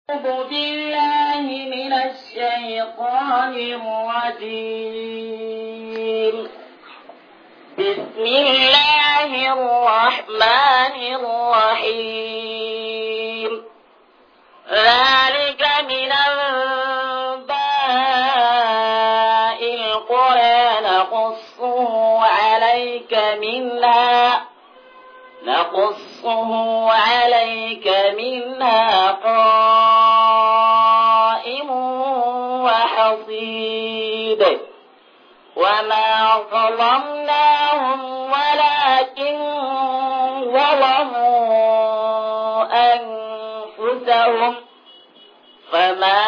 أعوذ بالله من الشيطان الرجيم بسم الله الرحمن الرحيم ذلك من أنباء القرى نقصه عليك منها نقصه عليك منها قائم وحصيد وما ظلمناهم ولكن ظلموا أنفسهم فما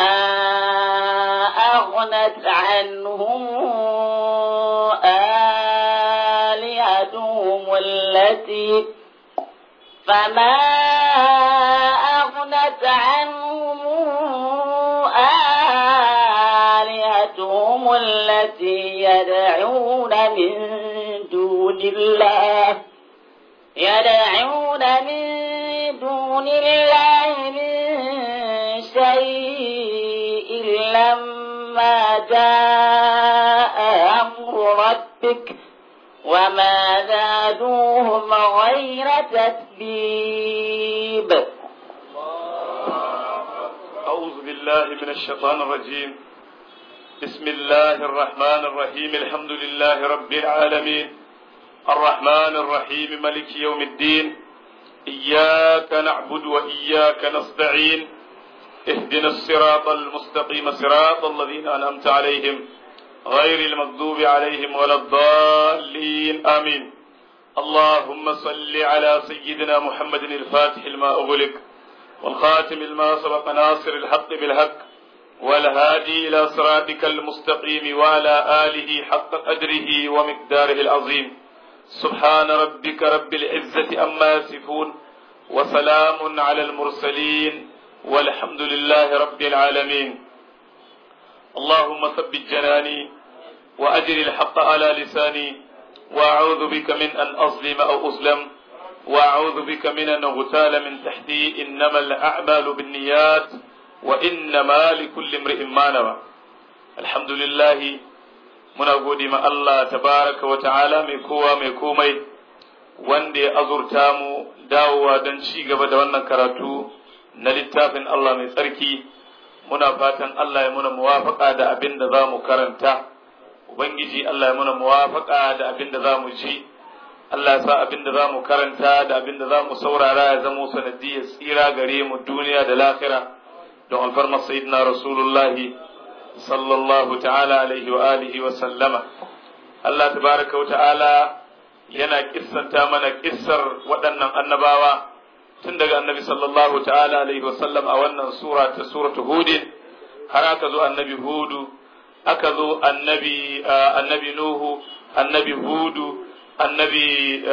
أغنت عنهم آلهتهم التي فما أغنت عنهم آلهتهم التي يدعون من دون الله يدعون من دون الله من شيء لما جاء أمر ربك وما زادوهم غير تتبيب أعوذ بالله من الشيطان الرجيم بسم الله الرحمن الرحيم الحمد لله رب العالمين الرحمن الرحيم ملك يوم الدين إياك نعبد وإياك نستعين اهدنا الصراط المستقيم صراط الذين أنعمت عليهم غير المغضوب عليهم ولا الضالين آمين اللهم صل على سيدنا محمد الفاتح لما أغلق والخاتم لما سبق ناصر الحق بالحق والهادي إلى صراطك المستقيم وعلى آله حق قدره ومقداره العظيم سبحان ربك رب العزة أما يصفون وسلام على المرسلين والحمد لله رب العالمين اللهم ثبت جناني وأجر الحق على لساني وأعوذ بك من أن أظلم أو أظلم وأعوذ بك من أن أغتال من تحتي إنما الأعمال بالنيات وإنما لكل امرئ ما نوى الحمد لله muna gode ma Allah tabaraka wa ta'ala mai kowa mai komai wanda ya azurta mu dawowa don ci gaba da wannan karatu na littafin Allah mai tsarki muna fatan Allah ya muna muwafaka da abin da za mu karanta Ubangiji Allah ya muna muwafaka da abin da za mu ji Allah ya sa abin da za mu karanta da abin da za mu saurara ya zamo sanadiyar tsira gare mu duniya da lahira don alfarmar sayyidina rasulullahi sallallahu ta'ala alaihi wa alihi wa sallama Allah tabaraka wa ta'ala yana kissanta mana kissar waɗannan annabawa tun daga annabi sallallahu ta'ala alaihi wa sallam a wannan sura ta suratu hudin har aka zo annabi hudu aka zo annabi annabi nuhu annabi hudu annabi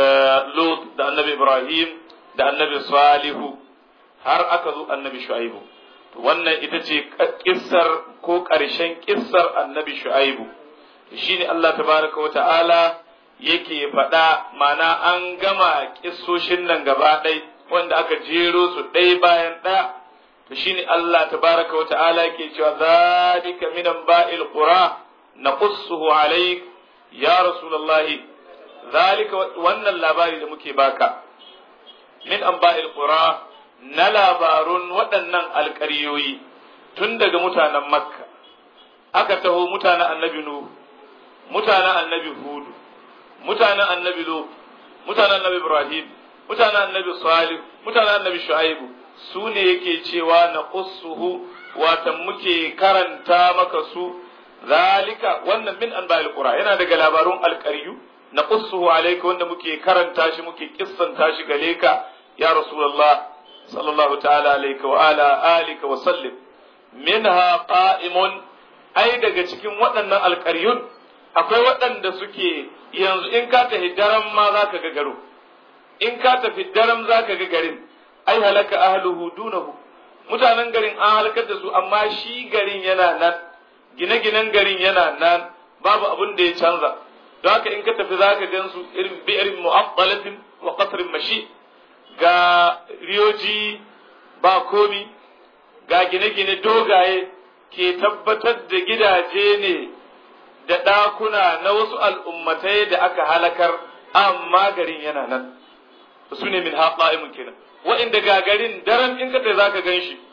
lut da annabi ibrahim da annabi salihu har aka zo annabi shu'aibu wannan ita ce kissar ko ƙarshen kissar annabi shu'aibu shine Allah tabaraka wa ta'ala yake faɗa mana an gama kissoshin nan gaba ɗai wanda aka jero su ɗai bayan ɗaya to shine Allah tabaraka wa ta'ala yake cewa zalika min ba'il qura naqussuhu alayk ya rasulullahi zalika wannan labari da muke baka min anba'il qura na labarun waɗannan alƙaryoyi tun daga mutanen makka aka taho mutanen annabi nuhu mutanen annabi hudu mutanen annabi lut mutanen annabi ibrahim mutanen annabi salih mutanen annabi shu'aibu su ne yake cewa na qussuhu watan muke karanta maka su zalika wannan min anba'il qura yana daga labarun alƙaryu na qussuhu alayka wanda muke karanta shi muke kissanta shi gare ka ya rasulullah sallallahu ta'ala alayka wa ala alika wa sallim minha qa'imun ai daga cikin waɗannan alƙaryun akwai waɗanda suke yanzu in ka tafi daren ma za ka ga garo in ka tafi daren za ka ga garin ai halaka ahluhu dunahu mutanen garin an halakar da su amma shi garin yana nan gine-ginen garin yana nan babu abin da ya canza don haka in ka tafi za ka gan su irin bi'ir mu'attalatin wa qasrin mashi ga riyoji ba komi ga gine-gine dogaye ke tabbatar da gidaje ne da ɗakuna na wasu al'ummatai da aka halakar amma garin yana nan su ne min haƙa'imun kenan wa'inda ga garin daren in ka za ka gan shi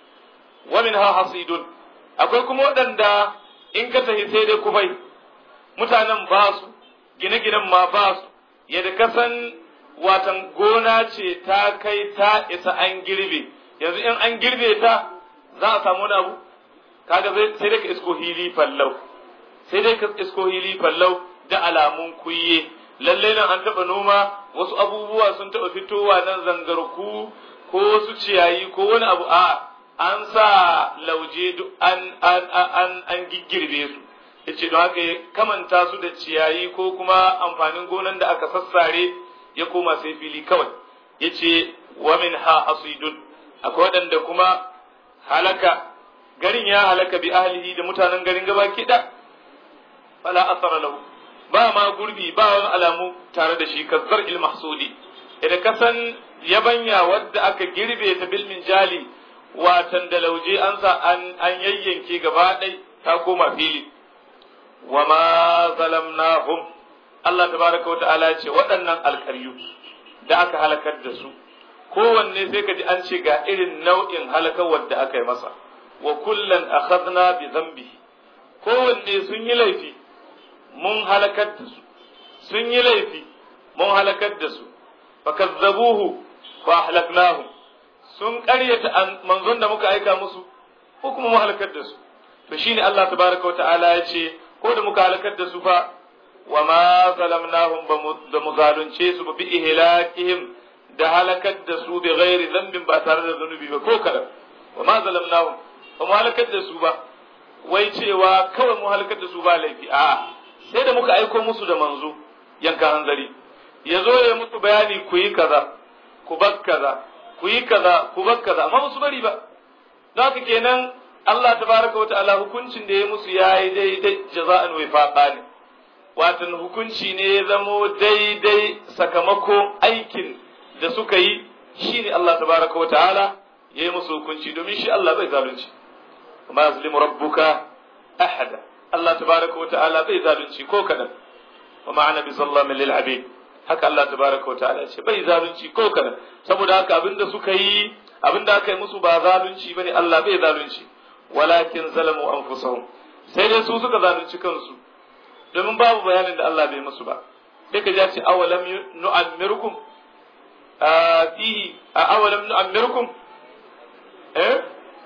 wa min ha hasidun akwai kuma waɗanda in ka tafi sai dai kufai mutanen ba su gine-ginen ma ba su yadda ka san watan gona ce ta kai ta isa an girbe yanzu in an girbe ta za a samu wani abu kaga sai dai ka isko hili fallau sai dai ka isko hili fallau da alamun kuye lalle nan an taɓa noma wasu abubuwa sun taɓa fitowa nan zangarku ko wasu ciyayi ko wani abu a an sa lauje duk an an an an giggirbe su yace don haka ya kamanta su da ciyayi ko kuma amfanin gonan da aka sassare ya koma sai fili kawai yace wa min ha asidun akwai waɗanda kuma halaka garin ya halaka bi ahlihi da mutanen garin gaba da fala asara lahu ba ma gurbi ba wani alamu tare da shi kazzar il mahsudi idan kasan yabanya wadda aka girbe ta bil jali watan da lauje an sa an an yayyanke gaba ɗai ta koma fili wa ma zalamnahum Allah tabaraka wa ta'ala ce waɗannan alƙaryu da aka halakar da su kowanne sai ka ji an ce ga irin nau'in halakar wadda aka yi masa wa kullan akhadna bi dhanbihi kowanne sun yi laifi mun halakar da su sun yi laifi mun halakar da su fakazzabuhu fa ahlaknahum sun ƙaryata manzon da muka aika musu ko kuma mu halakar da su to shine Allah tabaraka wa ta'ala ya ce ko da muka halakar da su fa wa ma zalamnahum ba mu zalunce su ba bi ihlakihim da halakar da su bi ghairi dhanbin ba tare da zanubi ba ko kadan wa ma zalamnahum ba mu halakar da su ba wai cewa kawai mu halakar da su ba laifi a'a sai da muka aiko musu da manzo yanka hanzari ya zo ya musu bayani ku yi kaza ku bar kaza ku yi kaza ku bar kaza amma musu bari ba don haka kenan Allah tabaraka wa ta'ala hukuncin da ya musu yayi daidai jaza'an wifaqa ne watan hukunci ne ya zamo daidai sakamakon aikin da suka yi shine Allah tabaraka wa ta'ala ya yi musu hukunci domin shi Allah bai zalunci kuma yazlimu rabbuka ahada Allah tabaraka wa ta'ala bai zalunci ko kadan wa ma'ana bi zallamin lil abid haka Allah tabaraka wa ta'ala ce bai zalunci ko kadan saboda haka abinda suka yi abinda aka yi musu ba zalunci bane Allah bai zalunci walakin zalamu anfusahum sai dai su suka zalunci kansu domin babu bayanin da Allah bai musu ba sai ka ji ce awalam nu'ammirkum fihi awalam nu'ammirkum eh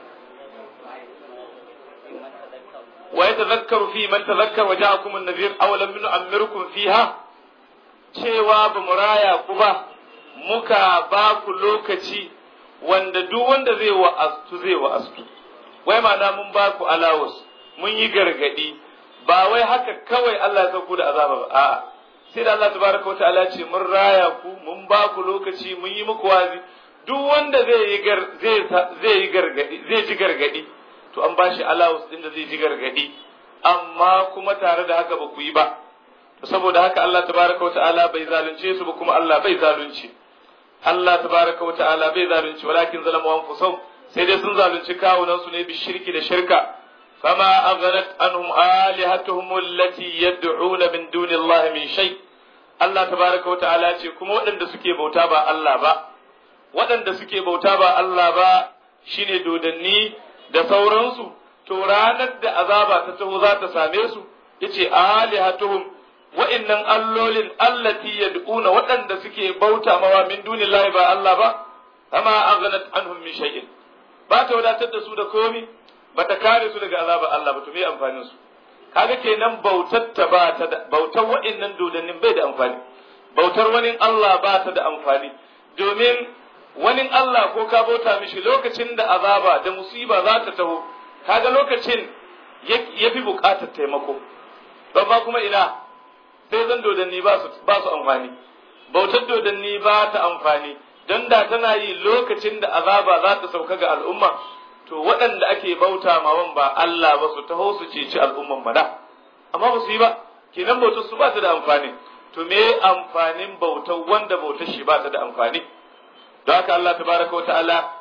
ويتذكر في من تذكر وجاءكم النذير أولم نؤمركم فيها cewa ba mu raya ku ba muka ba ku lokaci wanda duk wanda zai wa'astu zai wa'astu wai ma'ana mun ba ku alawus mun yi gargadi ba wai haka kawai Allah ya sauko da azaba ba a'a sai da Allah tabaraka wata'ala ce mun raya ku mun ba ku lokaci mun yi muku wazi duk wanda zai yi zai zai yi gargadi zai ji gargadi to an bashi allowance din da zai ji gargadi amma kuma tare da haka ba ku yi ba saboda haka Allah tabaraka wa ta'ala bai zalunce su ba kuma Allah bai zalunci Allah tabaraka wa ta'ala bai zalunci walakin zalamu anfusahum sai dai sun zalunci kawunan su ne bi shirki da shirka fama aghnat anhum alihatuhum allati yad'una min duni Allah min shay Allah tabaraka wa ta'ala ce kuma waɗanda suke bauta ba Allah ba waɗanda suke bauta ba Allah ba shine dodanni da sauransu to ranar da azaba ta taho za ta same su yace alihatuhum wa'annan allolin allati yad'una waɗanda suke bauta mawa min dunillahi ba Allah ba amma aghnat anhum min shay'in ba ta wadatar da su da komi ba ta kare su daga azaba Allah ba to me amfanin su kaga kenan bautar ta ba ta da bautar wa'annan dodannin bai da amfani bautar wani Allah ba ta da amfani domin wani Allah ko ka bauta mishi lokacin da azaba da musiba za ta taho kaga lokacin ya fi buƙatar taimako don ba kuma ina sai zan dodanni ba su ba su amfani bautar dodanni ba ta amfani don da tana yi lokacin da azaba za ta sauka ga al'umma to waɗanda ake bauta mawan ba Allah ba su taho su ceci al'umman mana amma ba su yi ba kenan bautar su ba ta da amfani to me amfanin bautar wanda bautar shi ba ta da amfani don haka Allah tabaraka wa ta'ala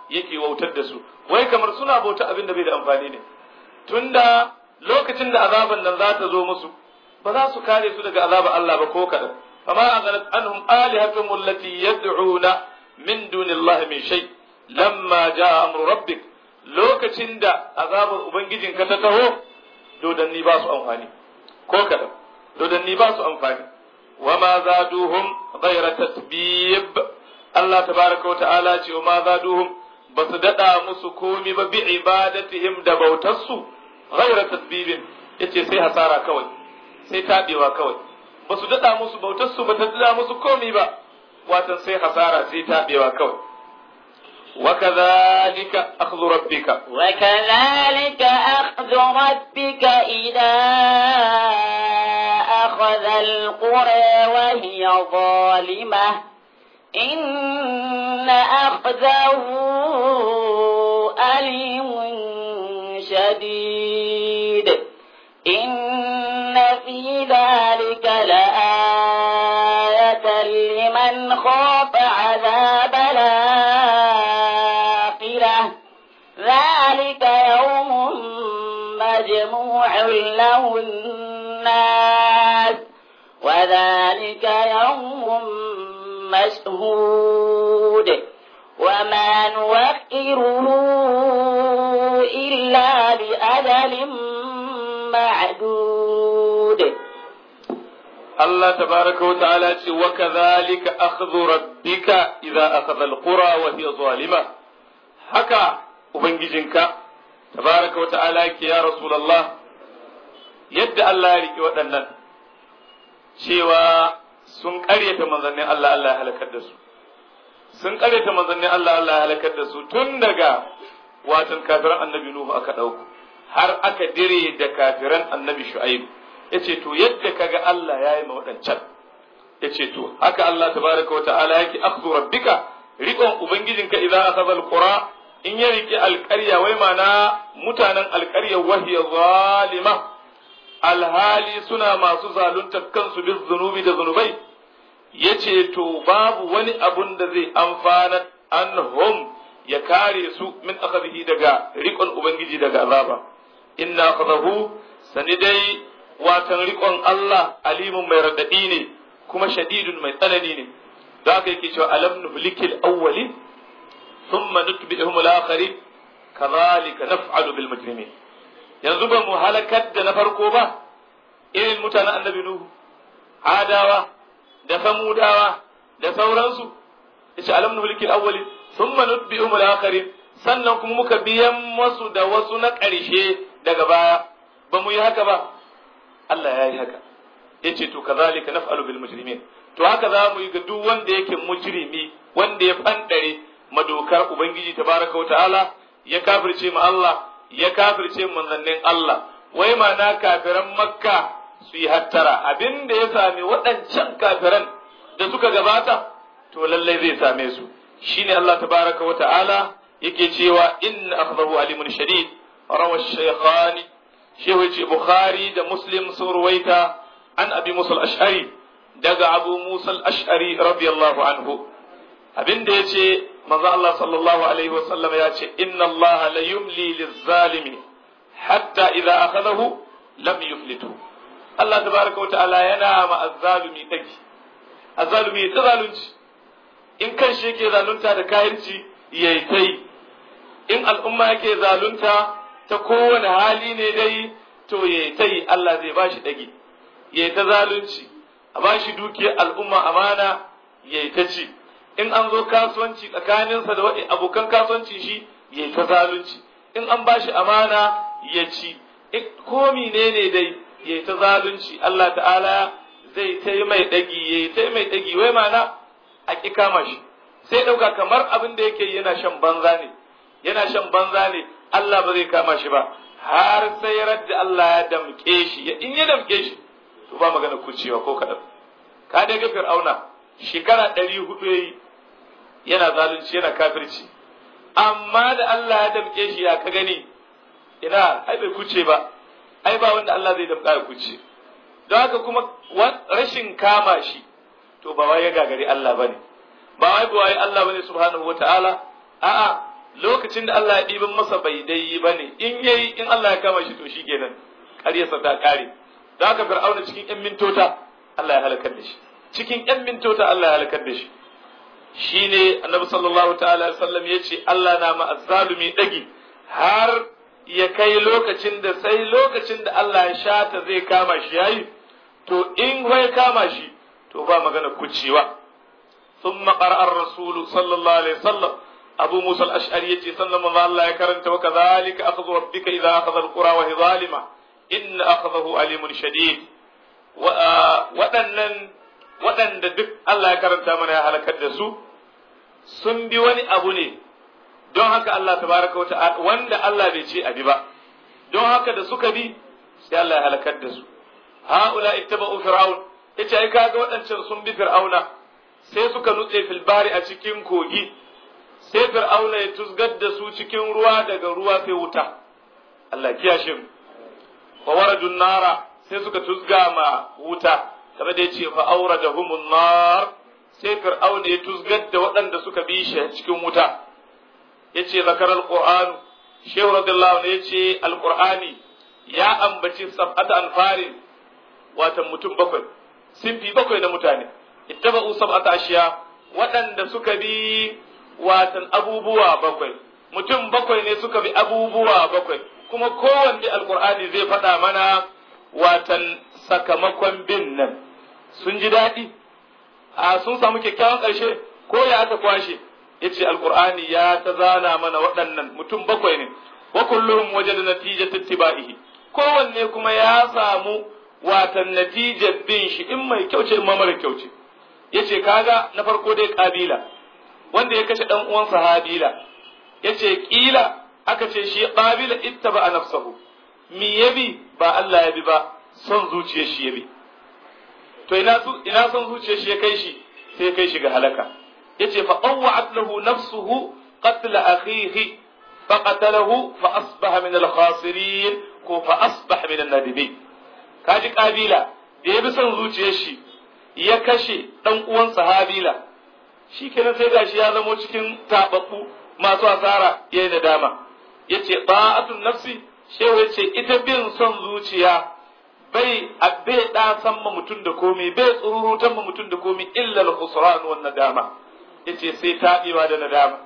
yake wautar da su wai kamar suna bauta abin da bai da amfani ne tunda lokacin da azaban nan za ta zo musu ba za su kare su daga azabar Allah ba ko kadan fama aghnat anhum alihatuhum allati yad'una min dunillahi min shay lamma jaa amru rabbik lokacin da azabar ubangijinka ta taho dodanni ba su amfani ko kadan dodanni ba su amfani wa ma zaduhum ghayra tatbib Allah tabaraka wa ta'ala ce wa ma zaduhum ba su dada musu komi ba bi ibadatihim da bautarsu ghayra tatbibin yace sai hasara kawai sai tabewa kawai ba su dada musu bautarsu ba ta dada musu komi ba watan sai hasara sai tabewa kawai وكذلك أخذ ربك وكذلك أخذ ربك إذا أخذ القرى وهي ظالمة إن أخذه أليم شديد إن في ذلك لآية لمن خاف عذاب الآخرة ذلك يوم مجموع له الناس وذلك يوم مشهود وما نوخره إلا بأجل معدود الله تبارك وتعالى وكذلك أخذ ربك إذا أخذ القرى وهي ظالمة haka Ubangijinka, tabaraka wa ta'ala yake ya Rasulallah, yadda Allah ya riƙe waɗannan, cewa sun ƙaryata manzannin Allah Allah ya halakar da su. Sun ƙaryata manzannin Allah Allah ya halakar da su tun daga watan kafiran annabi Nuhu aka ɗauku, har aka dire da kafiran annabi Shu'aib. Ya ce, To, yadda kaga Allah ya yi ma waɗancan, ya ce, To, haka Allah tabaraka wa ta'ala yake akhzu rabbika riƙon Ubangijinka idan aka qura in ya riƙe alƙarya wai mana mutanen alƙarya wahiya zalima alhali suna masu zalunta kansu bis zunubi da zunubai ya ce to babu wani abun da zai amfana anhum ya kare su min akhadhihi daga riƙon ubangiji daga azaba inna akhadahu sani dai watan riƙon Allah alimun mai radadi ne kuma shadidun mai tsanani ne da haka yake cewa alam nuhlikil awwalin thumma nutbi'uhum al-akharin kadhalika naf'alu bil mujrimin yanzu ba mu halakar da na farko ba irin mutanen annabi nuhu adawa da samudawa da sauransu yace alam nuhlikil awwalin thumma nutbi'uhum al-akharin sannan kuma muka biyan masu da wasu na ƙarshe daga baya ba mu yi haka ba Allah ya yi haka yace to kazalika naf'alu bil mujrimin to haka za mu yi ga duk wanda yake mujrimi wanda ya fandare madokar ubangiji tabaraka ta'ala ya kafirce mu Allah ya kafirce manzannin Allah wai ma na kafiran makka su yi hattara abin da ya sami waɗancan kafiran da suka gabata to lallai zai same su shine Allah tabaraka wa ta'ala yake cewa inna akhdahu alimun shadid rawa shaykhani shehu ce bukhari da muslim sun ruwaita an abi musa al-ash'ari daga abu musa al-ash'ari radiyallahu anhu abin da yace manzo Allah sallallahu alaihi wa sallam ya ce inna Allah la yumli liz-zalimi hatta idza akhadahu lam yuflitu Allah tabaraka wa ta'ala yana ma azzalumi daki azzalumi ta zalunci in kan shi yake zalunta da kahirci yayi tai in al'umma yake zalunta ta kowane hali ne dai to yayi tai Allah zai bashi dagi yayi ta zalunci a bashi dukiyar al'umma amana yayi ta ci in an zo kasuwanci tsakaninsa da abokan kasuwanci shi yayi ta zalunci in an bashi amana ya ci komi ne ne dai yayi ta zalunci Allah ta'ala zai ta mai dagi yayi ta mai dagi wai mana a ƙi kama shi sai ɗauka kamar abin da yake yana shan banza ne yana shan banza ne Allah ba zai kama shi ba har sai radda Allah ya damƙe shi in ya damƙe shi to ba magana kucewa ko kaɗan ka dai ga fir'auna shekara ɗari hudu yayi yana zalunci yana kafirci amma da Allah ya damƙe shi ya ka gani ina ai bai kuce ba ai ba wanda Allah zai damƙa ya kuce don haka kuma rashin kama shi to ba wai ya gagari Allah bane ba wai ba wai Allah bane subhanahu wataala a'a lokacin da Allah ya ɗiban masa bai dai yi bane in yayi in Allah ya kama shi to shikenan ƙaryarsa ta ƙare da haka fir'auna cikin ƴan mintota Allah ya halakar da shi cikin ƴan mintota Allah ya halakar da shi shine annabi sallallahu ta'ala alaihi wasallam yace Allah na ma azzalumi dagi har ya kai lokacin da sai lokacin da Allah ya shata zai kama shi yayi to in wai kama shi to ba magana kucewa ثم قرأ الرسول صلى الله عليه وسلم أبو موسى الأشعري يتي صلى الله عليه كرنت وكذلك أخذ ربك إذا أخذ القرى وهي ظالمة إن أخذه أليم شديد waɗannan waɗanda duk Allah ya karanta mana ya halakar da su sun bi wani abu ne don haka Allah tabaraka wa ta'ala wanda Allah bai ce abi ba don haka da suka bi sai Allah ya halakar da su haula ittaba'u fir'aun yace ai kaga waɗancan sun bi fir'auna sai suka nutse fil bari a cikin kogi sai fir'auna ya tusgar da su cikin ruwa daga ruwa sai wuta Allah kiyashe mu wa waradun nara sai suka tusga ma wuta kamar da yace fa awradahumun nar sai fir'auna ya tusgar da waɗanda suka bi shi cikin wuta yace zakar alquran shehu radiyallahu anhu yace alqur'ani ya ambaci sab'ata anfarin watan mutum bakwai sinfi bakwai na mutane ittaba'u sab'ata ashiya waɗanda suka bi watan abubuwa bakwai mutum bakwai ne suka bi abubuwa bakwai kuma kowanne alqur'ani zai faɗa mana watan sakamakon bin nan sun ji daɗi a sun samu kyakkyawan ƙarshe ko ya aka kwashe yace alqur'ani ya ta zana mana waɗannan mutum bakwai ne wa kulluhum wajada natijata tibaihi kowanne kuma ya samu watan natijar bin shi in mai kyau ce in mara kyau ce yace kaga na farko dai kabila wanda ya kashe dan uwansa habila yace kila aka ce shi qabila ittaba nafsahu mi yabi ba Allah ya bi ba son zuciyar shi yabi to ina su ina son zuciyar shi ya kai shi sai kai shi ga halaka yace fa qawwa'at lahu nafsuhu qatl akhihi fa qatalahu fa asbaha min al-khasirin ko fa asbaha min an-nadimin kaji kabila da ya bi son zuciyar shi ya kashe dan uwan sahabila shikenan sai gashi ya zamo cikin tababbu masu asara yayin nadama yace ba'atun nafsi shehu yace ita bin son zuciya bai bai da san ma mutum da komai bai tsururutan ma mutum da komai illa al-khusran wan nadama yace sai tabewa da nadama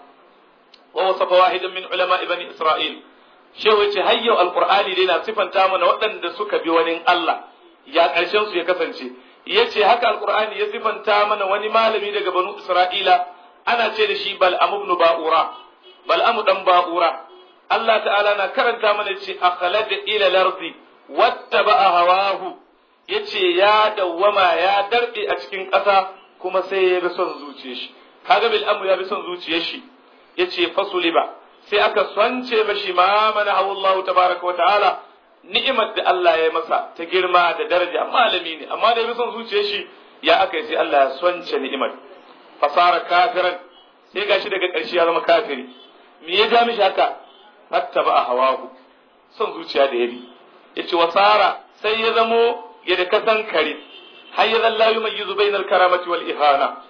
wa wasafa wahidan min ulama bani isra'il shehu yace hayyau alqur'ani dai na sifanta mana waɗanda suka bi wani Allah ya ƙarshen su ya kasance yace haka alqur'ani ya sifanta mana wani malami daga banu isra'ila ana ce da shi bal'am ibn ba'ura bal'am dan ba'ura Allah ta'ala na karanta mana ce akhlada ila al-ardi wattaba'a hawahu yace ya dawwama ya darbe a cikin ƙasa kuma sai ya bi son zuciyar shi kaga bil'amu ya bi son zuciyar shi yace fasuliba sai aka swance mashi ma mana Allah tabaraka wa ta'ala ni'imar da Allah ya masa ta girma da daraja malami ne amma da ya bi son zuciyar shi ya aka yi sai Allah ya swance ni'imar fasara kafiran sai gashi daga ƙarshe ya zama kafiri me ya ja mishi haka hatta ba a hawahu son zuciya da ya bi yace wasara sai ya zamo ya da kasan kare har ya zalla yumayyizu bainal karamati wal ihana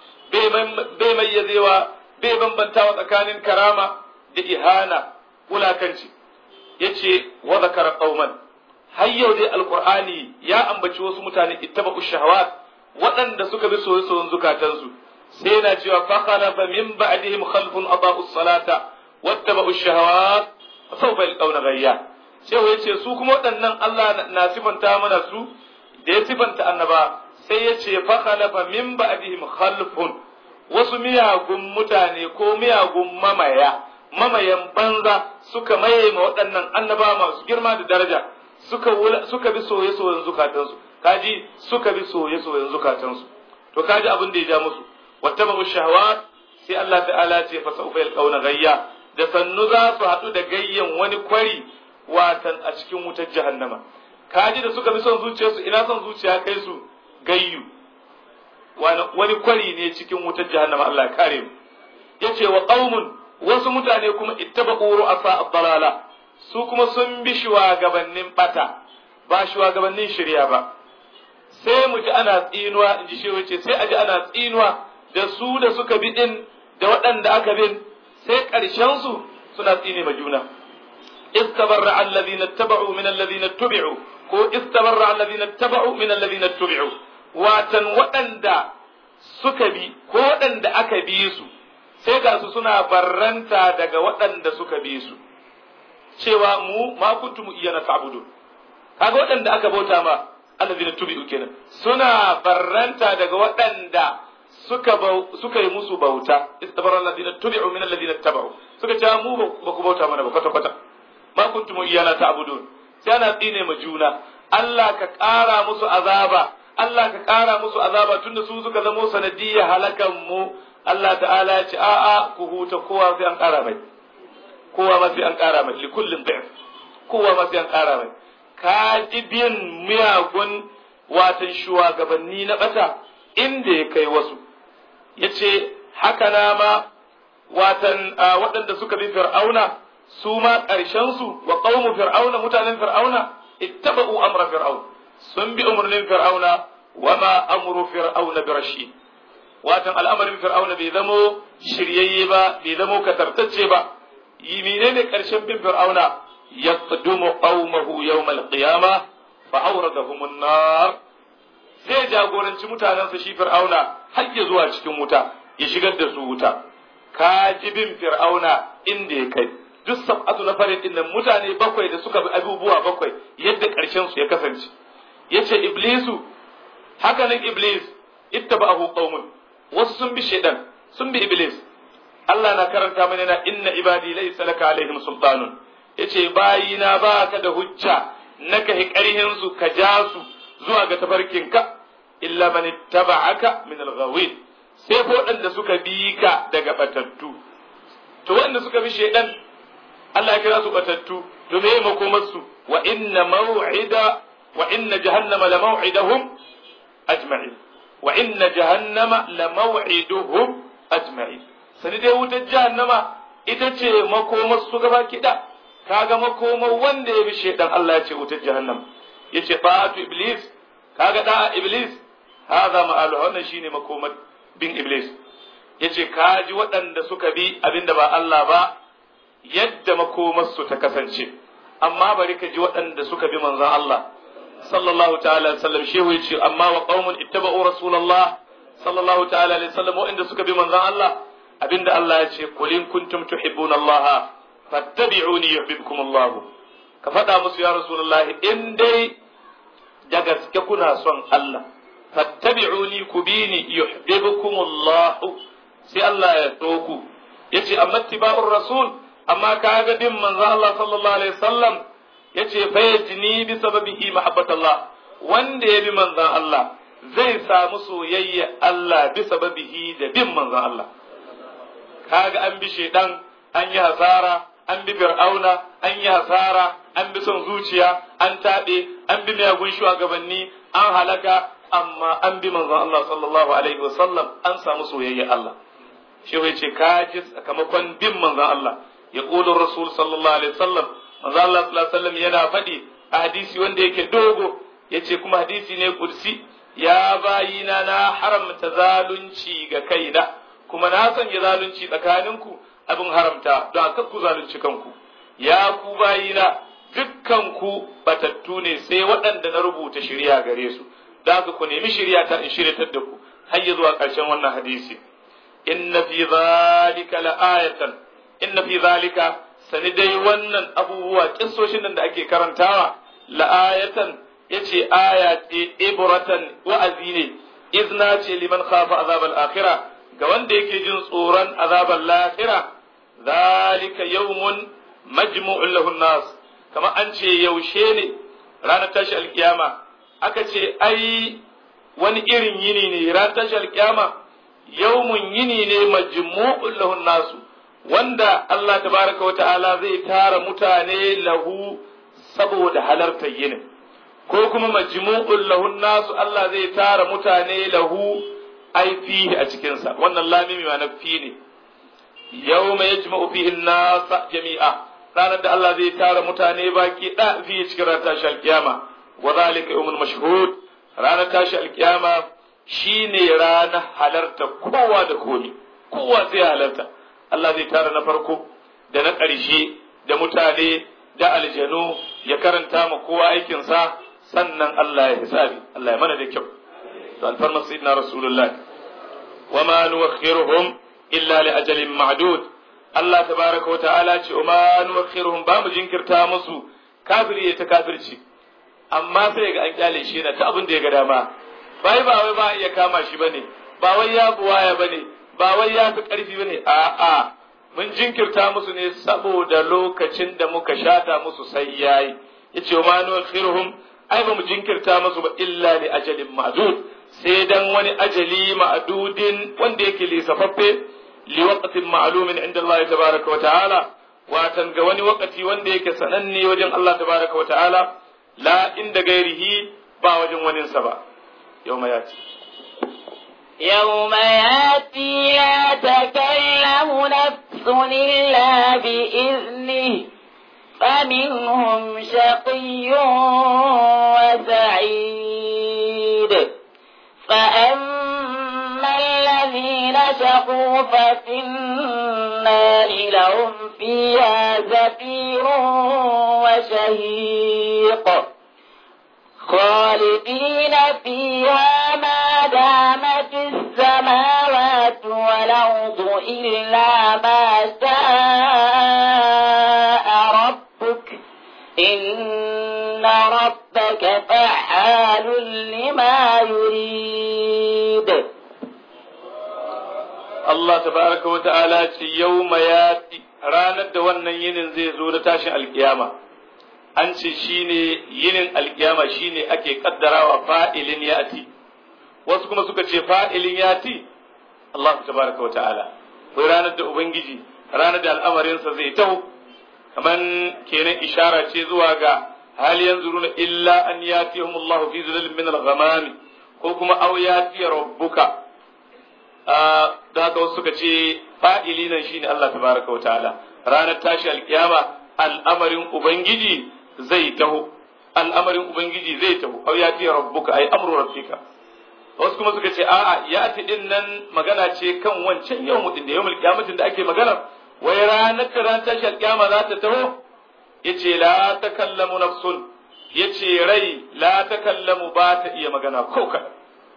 bai mayyazewa bai bambantawa tsakanin karama da ihana wulakanci yace wa zakara qauman har yau dai alqur'ani ya ambaci wasu mutane ittaba'u shahawat waɗanda suka bi soyayyen zukatansu sai yana cewa fa khalafa min ba'dihim khalfun adaa'u salata wattaba'u shahawat sawfa yalqawna ghayya sai yace su kuma waɗannan Allah na sifanta mana su da ya sifanta annaba sai ya ce fa khalafa min ba'dihim khalfun wasu miyagun mutane ko miyagun mamaya mamayan banza suka maye ma waɗannan annaba masu girma da daraja suka suka bi soye soyen zukatansu kaji suka bi soye soyen zukatansu to kaji abin da ya ja musu wattabu shahawat sai Allah ta'ala ce fa sawfa yalqauna gayya da sannu za su haɗu da gayyan wani kwari watan a cikin wutar jahannama kaji da suka bi son zuciyarsu ina son zuciya kai su gayyu wani kwari ne cikin wutar jahannama Allah ya kare mu yace wa qaumun wasu mutane kuma ittabaqu ru'asa ad-dalala su kuma sun bi shugabannin bata ba shugabannin shirya ba sai mu ji ana tsinuwa in ji shehu yace sai a ji ana tsinuwa da su da suka bi din da waɗanda aka bin sai ƙarshen su suna tsine ma juna istabarra alladhina tabau min alladhina tubi'u ko istabarra alladhina tabau min alladhina tubi'u watan waɗanda suka bi ko waɗanda aka bi su sai ga su suna barranta daga waɗanda suka bi su cewa mu ma kuntum iyana ta'budun kaga waɗanda aka bauta ma allazina tubi'u kenan suna barranta daga waɗanda suka suka yi musu bauta istabara allazina tubi'u min allazina tabau suka ce mu ba ku bauta mana ba kwata kwata ma kuntum iyana ta'budun sai ana tsine ma juna Allah ka ƙara musu azaba Allah ka ƙara musu azaba tunda su suka zamo sanadiyya halakan mu Allah ta'ala ya ce a'a ku huta kowa sai an ƙara mai kowa ma sai an ƙara mai likullin da'if kowa ma sai an ƙara mai ka ji bin miyagun watan shugabanni na bata inda ya kai wasu ya ce haka na ma watan waɗanda suka bi fir'auna su ma ƙarshensu wa ƙaumu fir'auna mutanen fir'auna ittaba'u amra fir'aun sun bi umarnin fir'auna wa ma amru fir'auna bi rashid watan al'amarin fir'auna bai zamo shiryayye ba bai zamo katartacce ba yi menene ƙarshen bin fir'auna yaqdumu qaumahu yawmal qiyamah fa awradahum an-nar zai jagoranci mutanensa shi fir'auna har ya zuwa cikin wuta ya shigar da su wuta ka ji bin fir'auna inda ya kai duk sab'atu na farin din nan mutane bakwai da suka bi abubuwa bakwai yadda ƙarshen su ya kasance yace iblisu haka nan iblis ittaba'ahu qaumun wasu sun bi shaidan sun bi iblis Allah na karanta mana na inna ibadi laysa laka alaihim sultanun yace bayina baka da hujja naka hiƙarihin su ka ja su zuwa ga tafarkinka illa man ittaba'aka min al-ghawin sai ko waɗanda suka bi ka daga batattu to waɗanda suka bi shaidan Allah ya kira su batattu to me makomar su wa inna maw'ida wa inna jahannama la maw'idahum ajma'in wa inna jahannama la maw'iduhum ajma'in sani dai wutar jahannama ita ce makomar su gaba kida kaga makomar wanda ya bi shaidan Allah ya ce wutar jahannam yace ta'atu iblis kaga da'a iblis hadha ma'alu wannan shine makomar bin iblis yace kaji waɗanda suka bi abinda ba Allah ba yadda makomar su ta kasance amma bari ka ji waɗanda suka bi manzon Allah sallallahu ta'ala alaihi wasallam shehu yace amma wa qaumun ittaba'u rasulullah sallallahu ta'ala alaihi wasallam waɗanda suka bi manzon Allah abinda Allah ya ce qul in kuntum tuhibbuna Allah fattabi'uni yuhibbukum Allah ka faɗa musu ya rasulullah in dai da gaske kuna son Allah fattabi'uni ku bini yuhibbukum Allah sai Allah ya so ku yace amma tiba'ur rasul amma kaga bin manzo Allah sallallahu alaihi wasallam yace fa yajni bi sababihi mahabbatullah wanda ya bi manzon Allah zai samu soyayya Allah bi sababihi da bin manzon Allah kaga an bi shedan an yi hasara an bi fir'auna an yi hasara an bi son zuciya an taɓe an bi miyagun shugabanni an halaka amma an bi manzon Allah sallallahu alaihi wasallam an samu soyayya Allah shi ya ce ka ji sakamakon bin manzon Allah ya ƙudun rasul sallallahu alaihi wasallam manzon Allah sallallahu alaihi wasallam yana faɗi a hadisi wanda yake dogo ya ce kuma hadisi ne kursi ya bayina na haramta zalunci ga kaina kuma na sanya zalunci tsakaninku abin haramta don aka ku zalunci kanku ya ku bayina dukkan ku batattu ne sai waɗanda na rubuta shirya gare su da haka ku nemi shirya ta in shiryatar da ku har ya zuwa ƙarshen wannan hadisi inna fi zalika la'ayatan inna fi zalika sani dai wannan abubuwa kissoshin nan da ake karantawa la'ayatan yace aya ce ibratan wa'azi ne izna ce liman khafa azabal akhirah ga wanda yake jin tsoron azabal lahira zalika yawmun majmu'un lahu nas kama an ce yaushe ne ranar tashi alkiyama aka ce ai wani irin yini ne ranar tashi alkiyama yawmun yini ne majmu'un lahu nasu wanda Allah tabaraka wa ta'ala zai tara mutane lahu saboda halartar yinin ko kuma majmu'un lahu nasu Allah zai tara mutane lahu ai fihi a cikinsa wannan lamimi ma na fi ne yawma yajma'u fihi an-nas jami'a ranar da Allah zai tara mutane baki da fi cikin ranar tashi alkiyama wa zalika yawmul mashhud ranar tashi alkiyama shine ranar halarta kowa da komi kowa zai halarta Allah zai tara na farko da na ƙarshe da mutane da aljanu ya karanta ma kowa aikinsa sannan Allah ya hisabi Allah ya mana da kyau to alfarma sayyidina rasulullah wa ma nuwakhiruhum illa li ajalin ma'dud Allah tabaraka wa ta'ala ce wa ma nuwakhiruhum ba mu jinkirta musu kafiri ya ta kafirci amma sai ga an kyale shi na ta abin da ya ga dama bai ba wai ba iya kama shi bane ba wai ya buwaya bane ba wai ya fi karfi bane a'a mun jinkirta musu ne saboda lokacin da muka shata musu sai yayi yace wa ma nuwakhiruhum ai ba mu jinkirta musu ba illa li ajalin ma'dud sai dan wani ajali ma'dudin wanda yake lisafaffe li waqtin ma'lumin inda Allah tabaraka wa ta'ala watan ga wani wakati wanda yake sananne wajen Allah tabaraka wa ta'ala la inda gairihi ba wajen waninsa ba yawma yati يوم ياتي لا تكلم نفس إلا بإذنه فمنهم شقي وسعيد فأما الذين شقوا ففي النار لهم فيها زفير وشهيق خالدين فيها ما دامت السماوات والأرض إلا ما شاء ربك إن ربك فعال لما يريد Allah tabaraka wa ta'ala ce yawma yati ranar da wannan yinin zai zo na tashin alkiyama an ce shine yinin alkiyama shine ake kaddarawa fa'ilin yati wasu kuma suka ce fa'ilin yati Allah tabaraka wa ta'ala wai ranar da ubangiji ranar da al'amarinsa zai taho kaman kenan ishara ce zuwa ga hal yanzuruna illa an yatihum Allah fi zulalin min al-ghamami ko kuma aw yati rabbuka da haka wasu suka ce fa'ili nan shine Allah tabaraka wa ta'ala ranar tashi alkiyama al'amarin ubangiji zai taho al'amarin ubangiji zai taho aw yati rabbuka ay amru rabbika wasu kuma suka ce a'a yati din nan magana ce kan wancan yawmu din da yawmul qiyamatin da ake magana wai ranar da ran tashi alkiyama za ta taho yace la takallamu nafsun yace rai la takallamu ba ta iya magana ko kaɗan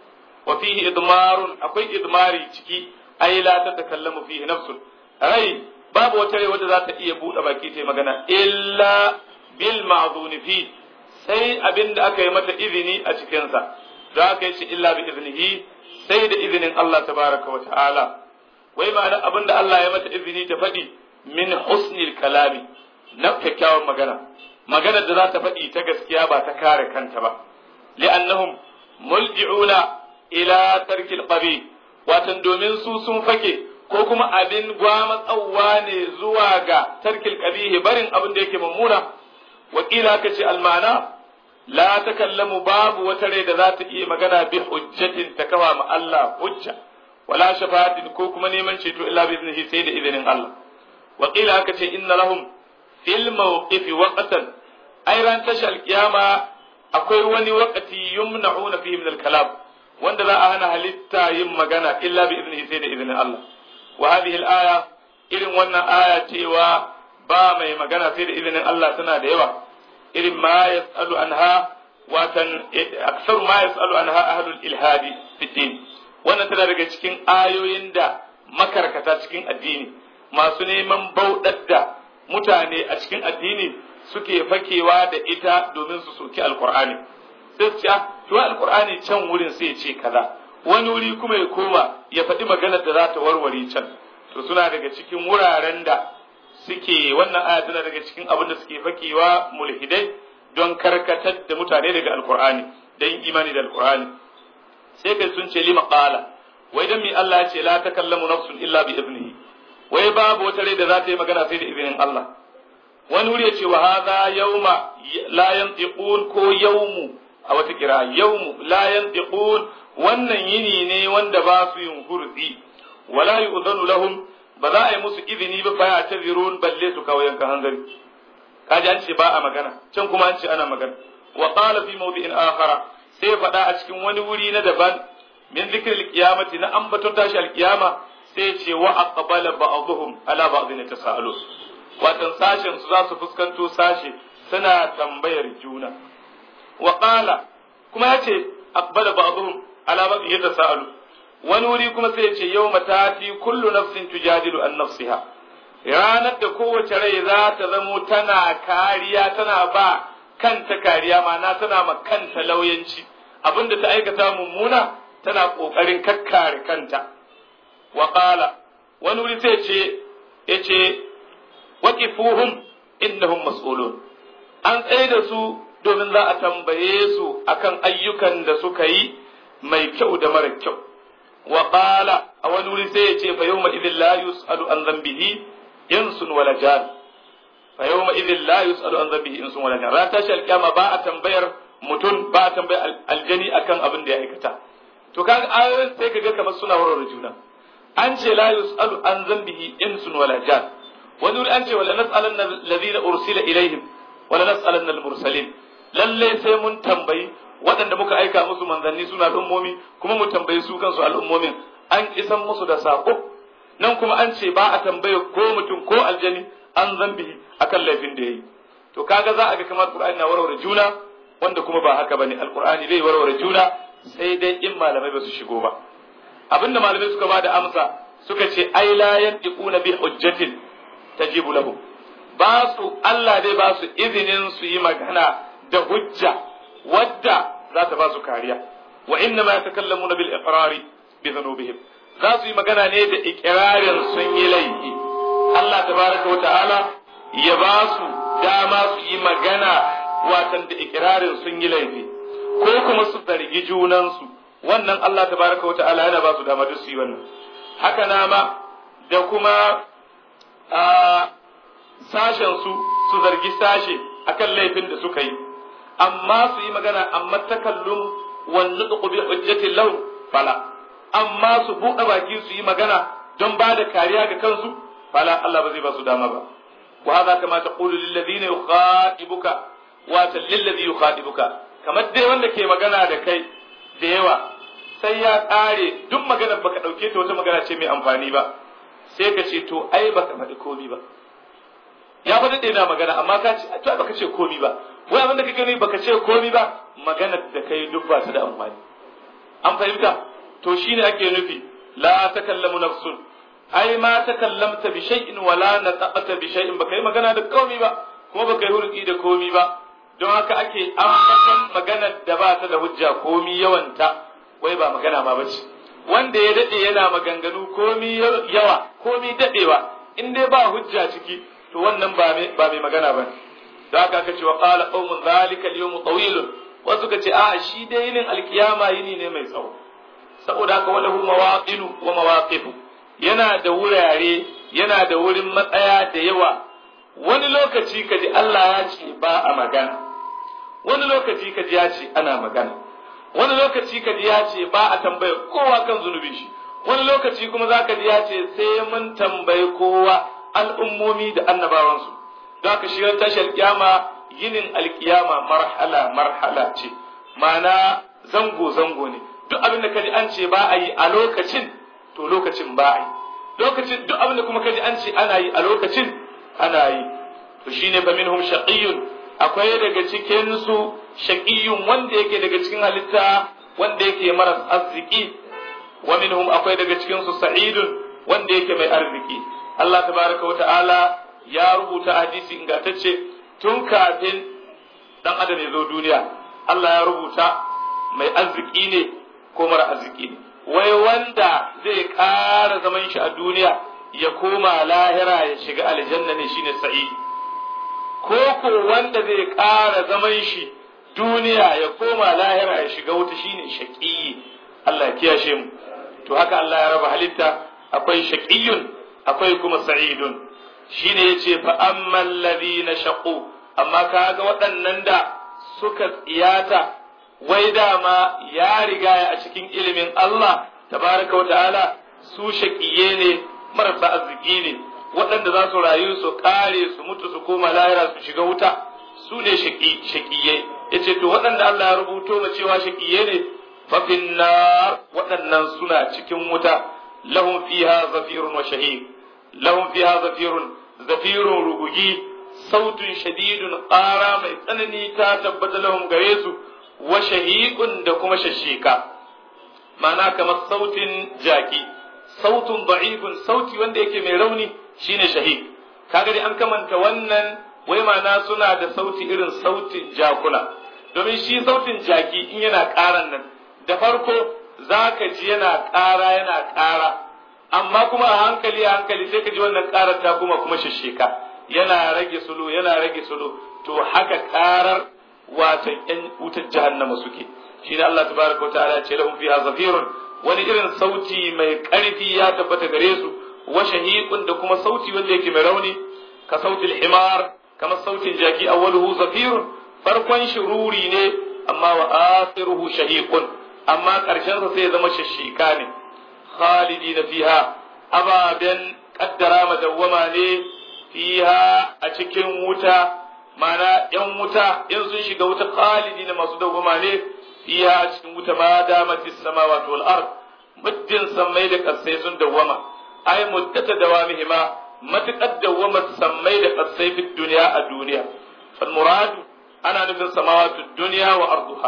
wa fihi idmarun akwai idmari ciki ai la ta takallamu fihi nafsun rai babu wata rai wadda za ta iya buɗe baki ta magana illa bil ma'zuni fi sai abin da aka yi mata izini a cikinsa da aka yi shi illa bi iznihi sai da izinin Allah tabaraka wa ta'ala wai ma'ana abin da Allah ya mata izini ta faɗi min husnil kalami na kyakkyawan magana magana da za ta faɗi ta gaskiya ba ta kare kanta ba li'annahum mulji'una ila tarkil qabi watan domin su sun fake ko kuma abin gwamatsawa ne zuwa ga tarkil qabihi barin abin da yake mummuna wakila ka ce almana la takallamu babu wata rai da za ta iya magana bi hujjatin ta kawa ma Allah hujja wala shafa'atin ko kuma neman ceto illa bi iznihi sai da izinin Allah wakila ka ce inna lahum fil mawqifi waqtan ai ran tashal qiyama akwai wani waqti yumna'una fihi min al-kalam wanda za a hana halitta yin magana illa bi iznihi sai da izinin Allah wa hadhihi al-aya irin wannan aya cewa ba mai magana sai da izinin Allah tana da yawa irin ma yasalu anha watan aksaru ma yasalu anha ahlul ilhadi fi din wannan tana daga cikin ayoyin da makarkata cikin addini masu neman bauɗar da mutane a cikin addini suke fakewa da ita domin su soki alkur'ani sai su ce to alkur'ani can wurin sai ya ce kaza wani wuri kuma ya koma ya faɗi maganar da za ta warware can to suna daga cikin wuraren da suke wannan aya tana daga cikin abin da suke fakewa mulhidai don karkatar da mutane daga alkur'ani da yin imani da alkur'ani sai kai sun ce lima qala wai dan mi Allah ya ce la takallamu nafsun illa bi ibnihi wai babu wata rai da za ta yi magana sai da izinin Allah wani wuri ya ce wa hadha yawma la yantiqun ko yawmu a wata kira yawmu la yantiqun wannan yini ne wanda ba su yin hurzi wala yu'dhanu lahum ba za a yi musu izini ba fa ya tazirun balle su kawo yanka hanzari kaji an ce ba a magana can kuma an ce ana magana wa qala fi mawdi'in akhara sai faɗa a cikin wani wuri na daban min zikril qiyamati na ambaton tashi alqiyama sai ce wa aqbala ba'dhum ala ba'dhin tasalu watan sashen su za su fuskanto sashe suna tambayar juna wa qala kuma yace aqbala ba'dhum ala ba'd yatasaalu wani wuri kuma sai yace yawma tati kullu nafsin tujadilu an nafsiha ranar da kowace rai za ta zamo tana kariya tana ba kanta kariya ma'ana tana ma kanta lauyanci abinda ta aikata mummuna tana kokarin kakkare kanta wa qala wani wuri sai ce yace waqifuhum innahum mas'ulun an tsaye da su domin za a tambaye su akan ayyukan da suka yi mai kyau da mara kyau wa qala a wani wuri sai ya ce fa yawma idhil la yus'alu an dhanbihi insun wala jan fa yawma idhil la yus'alu an dhanbihi insun wala jan ran tashi alkiyama ba a tambayar mutum ba a tambayar aljani akan abin da ya aikata to kaga ayoyin sai kaga kamar suna warware juna an ce la yus'alu an dhanbihi insun wala jan wani wuri an ce wala nas'alanna alladhina ursila ilaihim wala nas'alanna al-mursalin lalle sai mun tambayi waɗanda muka aika musu manzanni suna al'ummomi kuma mu tambayi su kansu al'ummomin an isan musu da sako nan kuma an ce ba a tambaye ko mutum ko aljani an zambi akan laifin da yayi to kaga za a ga kamar qur'ani na warware juna wanda kuma ba haka bane alqur'ani bai warware juna sai dai in malamai ba su shigo ba abinda malamai suka ba da amsa suka ce ai la yantiquna bi hujjatin tajibu lahu ba su Allah dai ba su izinin su yi magana da hujja wadda za ta ba su kariya wa inna ma yatakallamuna bil iqrari bi dhunubihim za su yi magana ne da iqrarin sun yi laifi Allah tabaraka wa ta'ala ya ba su dama su yi magana watan da iqrarin sun yi laifi ko kuma su zargi junansu wannan Allah tabaraka wa ta'ala yana ba su dama duk su yi wannan haka na ma da kuma a sashen su su zargi sashe akan laifin da suka yi amma su yi magana amma takallum wan nutqu bi hujjati law fala amma su buɗe baki su yi magana don ba da kariya ga kansu fala Allah ba zai ba su dama ba wa hadha kama taqulu lil ladina yukhatibuka wa lil ladhi yukhatibuka kamar dai wanda ke magana da kai da yawa sai ya ƙare duk maganar baka ɗauke ta wata magana ce mai amfani ba sai ka ce to ai baka faɗi komi ba ya fa daɗe na magana amma ka ce to ai baka ce komi ba wai abin da kake gani baka ce komi ba maganar da kai duk ba su da amfani an fahimta to shine ake nufi la takallamu nafsun ai ma takallamta bi shay'in wala nataqata bi shay'in baka yi magana da komi ba kuma baka yi hulki da komi ba don haka ake ambatan maganar da ba ta da hujja komi yawanta wai ba magana ma bace wanda ya dade yana maganganu komi yawa komi dadewa in dai ba hujja ciki to wannan ba mai ba mai magana ba da haka aka ce wa qala qaumun zalika al-yawm tawil wasu ka ce a shi dai yinin alkiyama yini ne mai tsawo saboda haka wala mawaqinu wa mawaqifu yana da wurare yana da wurin matsaya da yawa wani lokaci kaji Allah ya ce ba a magana wani lokaci kaji ya ce ana magana wani lokaci kaji ya ce ba a tambaye kowa kan zunubi shi wani lokaci kuma za ka ji ya ce sai mun tambayi kowa al'ummomi da annabawansu don haka shi tashar kyama yinin alkiyama marhala marhala ce ma'ana zango zango ne duk abin da kaji an ce ba a yi a lokacin to lokacin ba a yi lokacin duk abin da kuma kaji an ce ana yi a lokacin ana yi to shine fa minhum shaqiyyun akwai daga cikin su shaqiyyun wanda yake daga cikin halitta wanda yake maras arziki wa minhum akwai daga cikin su sa'idun wanda yake mai arziki Allah tabaraka wa ta'ala ya rubuta hadisi ingantacce tun kafin dan adam ya zo duniya Allah ya rubuta mai arziki ne ko mara arziki ne wai wanda zai ƙara zaman shi a duniya ya koma lahira ya shiga aljanna ne shine sa'i ko ko wanda zai ƙara zaman shi duniya ya koma lahira ya shiga wuta shine shaqi Allah ya kiyashe mu to haka Allah ya raba halitta akwai shaqiyun akwai kuma sa'idun shine yace fa ammal ladina shaqu amma kaga waɗannan da suka tsiyata wai dama ya riga a cikin ilimin Allah tabaraka wa ta'ala su shaƙiye ne marasa arziki ne waɗanda za su rayu su ƙare su mutu su koma lahira su shiga wuta su ne shaƙiye ya ce to waɗanda Allah ya rubuto ma cewa shaƙiye ne fafin na waɗannan suna cikin wuta lahum fiha zafirun wa shahid lahum fiha zafirun zafirun rugugi sautun shadidun ƙara mai tsanani ta tabbata lahum gare su wa shahiqun da kuma shashika ma'ana kamar sautin jaki sautun da'ifun sauti wanda yake mai rauni shine shahiq kaga dai an kamanta wannan wai ma'ana suna da sauti irin sautin jakuna domin shi sautin jaki in yana ƙaran nan da farko zaka ji yana ƙara yana ƙara amma kuma a hankali a hankali sai ka ji wannan ƙarar ta kuma kuma shashika yana rage sulu yana rage sulu to haka ƙarar watan ƴan wutar jahannama suke shine Allah tabaraka ta'ala ce lahum fiha zafirun wani irin sauti mai ƙarfi ya tabbata gare su wa shahiqun da kuma sauti wanda yake mai rauni ka sautil himar kamar sautin jaki awwaluhu zafirun farkon shururi ne amma wa akhiruhu shahiqun amma ƙarshen sa sai ya zama shashika ne khalidina fiha ababen kaddara madawwama ne fiha a cikin wuta mana yan wuta in sun shiga wuta khalidi na masu dawwama ne fiha a cikin wuta ma damati samawati wal ard muddin sammai da kasai sun dawwama ai muddata dawamihima matakad dawwama sammai da kasai fi duniya a duniya fal muradu ana nufin samawati duniya wa arduha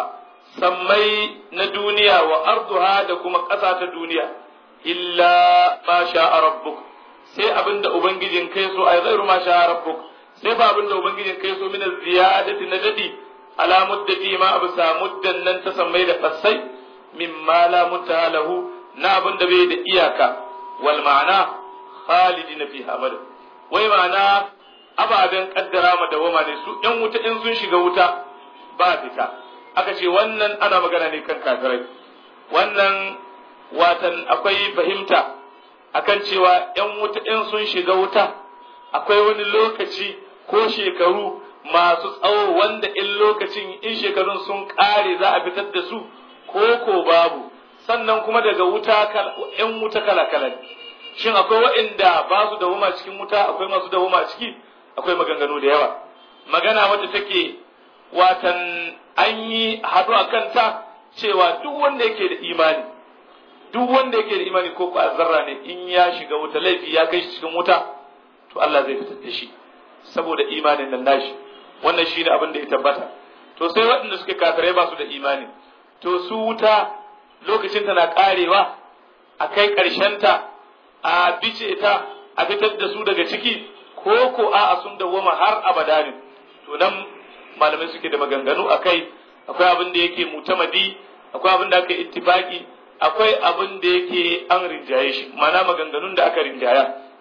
sammai na duniya wa arduha da kuma ƙasa ta duniya illa ma sha'a rabbuk sai abinda ubangijin kai so ai zairu ma sha'a rabbuk sai ba abinda ubangijin kai so min ziyadati na dadi ala muddati ma abu sa muddan nan ta sammai da kasai mimma la mutalahu na abinda bai da iyaka wal ma'ana khalidina fiha abada wai ma'ana ababen kaddara ma dawama ne su yan wuta in sun shiga wuta ba fita aka ce wannan ana magana ne kan kafirai wannan watan akwai fahimta akan cewa ‘yan wuta in sun shiga wuta akwai wani lokaci ko shekaru masu tsawo wanda in lokacin in shekarun sun ƙare za a fitar da su ko ko babu sannan kuma daga wuta ‘yan wuta kala-kala shin akwai waɗanda ba su dawoma cikin wuta akwai masu dawoma ciki akwai maganganu da yawa magana wadda take watan an yi haɗu a kanta cewa duk wanda yake da imani duk wanda yake da imani ko ko zarra ne in ya shiga wuta laifi ya kai shi cikin wuta to Allah zai fitar da shi saboda imanin nan nashi wannan shine abin da ya tabbata to sai waɗanda suke kafirai ba su da imani to su wuta lokacin ta na karewa a kai ta a bice ta a fitar da su daga ciki ko ko a sun dawwama har abada ne to nan malamai suke da maganganu akai akwai abin da yake mutamadi akwai abin da aka ittifaki akwai abin da yake an rinjaye shi mana maganganun da aka rinjaya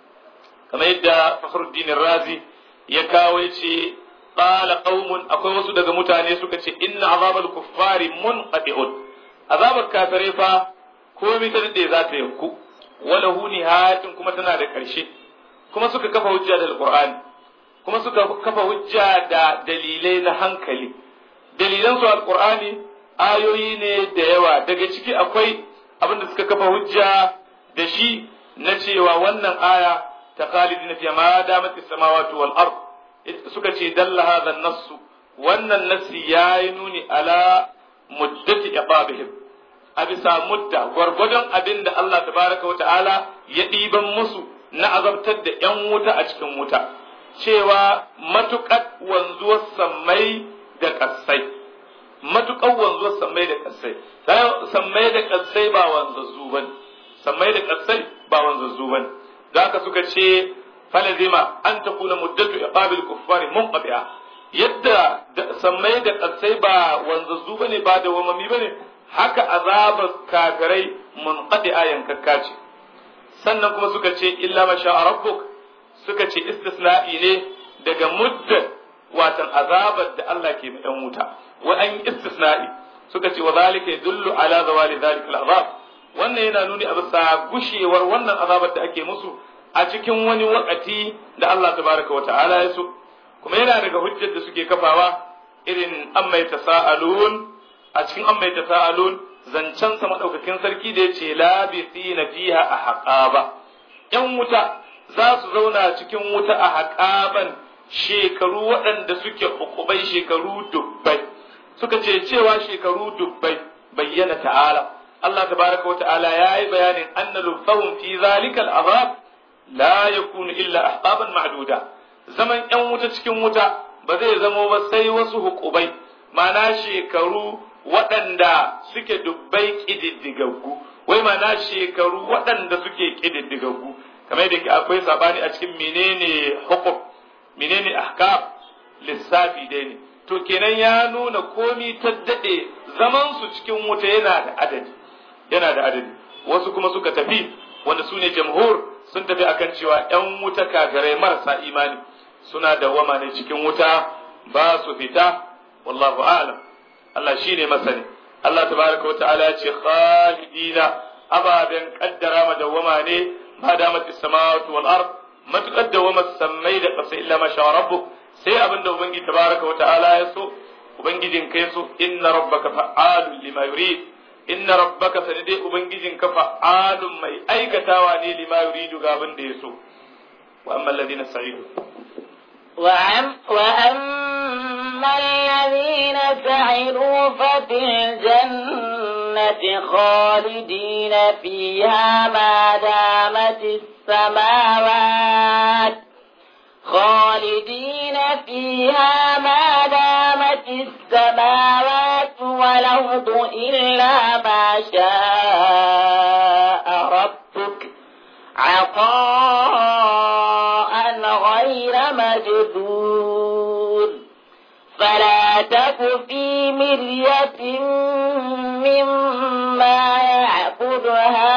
kamar yadda Fakhruddin Razi ya kawo ya ce qala qaumun akwai wasu daga mutane suka ce inna azabal kuffari munqati'un azabar kafirai fa komai ta dade za ta yanku wala hu nihayatin kuma tana da karshe kuma suka kafa hujja da alqur'ani kuma suka kafa hujja da dalilai na hankali dalilan su alqur'ani ayoyi ne da yawa daga ciki akwai abin da suka kafa hujja da shi na cewa wannan aya ta khalidina fi ma damat as-samawati wal ard suka ce dalla hadha an-nass wannan nassi yayi nuni ala muddati iqabihim a bisa mudda gwargwadon abin da Allah tabaraka wa ta'ala ya ɗiban musu na azabtar da ‘yan wuta a cikin wuta cewa matuƙar wanzuwar sammai da ƙasai matuƙar wanzuwar sammai da ƙasai sammai da ƙasai ba wanzazzu ba sammai da ƙasai ba wanzazzu ba da haka suka ce falazima an ta kuna muddatu iqabil kuffari munqati'a yadda sammai da ƙasai ba wanzazzu ba ne ba da wamami ba ne haka azabar kafirai munqati'a yankakka ce sannan kuma suka ce illa ma sha rabbuk suka ce istisna'i ne daga muddat watan azabar da Allah ke mai ɗan wuta wa an yi istisna'i suka ce wa zalika yadullu ala zawali zalika al'azab wannan yana nuni a bisa gushewar wannan azabar da ake musu a cikin wani wakati da Allah tabaraka wa ta'ala ya so kuma yana daga hujjar da suke kafawa irin an mai tasa'alun a cikin an mai tasa'alun zancen sa madaukakin sarki da yace labithina fiha a haqaba yan wuta za su zauna cikin wuta a haƙaban shekaru waɗanda suke hukubai shekaru dubbai suka ce cewa shekaru dubbai bayyana ta'ala Allah tabaraka wa ta'ala ya yi bayanin anna lubfahum fi zalika al'azab la yakunu illa ahqaban ma'duda zaman yan wuta cikin wuta ba zai zamo ba sai wasu hukubai mana shekaru waɗanda suke dubbai ƙididdigaggu wai mana shekaru waɗanda suke ƙididdigaggu kamar da akwai sabani a cikin menene hukum menene ahkam lissafi dai ne to kenan ya nuna komi ta daɗe zaman su cikin wuta yana da adadi yana da adadi wasu kuma suka tafi wanda su ne jamhur sun tafi akan cewa ‘yan wuta kafirai marasa imani suna dawwama ne cikin wuta ba su fita wallahu a'lam Allah shi ne masani Allah tabaraka wa ta'ala ya ce khalidina ababen kaddara madawwama ne ma damat as-samawati wal ard matukar dawwama sammai da ƙasa illa ma sha rabbuk sai abinda ubangiji tabaraka wa ta'ala ya so ubangijin kai so inna rabbaka fa'alun lima yurid inna rabbaka sanade ubangijin ka fa'alun mai aikatawa ne lima yuridu ga abin da ya so wa amma alladhina sa'idu وعم وأما الذين سعدوا ففي الجنة خالدين فيها ما دامت السماوات خالدين فيها ما دامت السماوات والأرض إلا ما شاء ربك عطاء غير مجدود فلا تك في مرية مما يعبد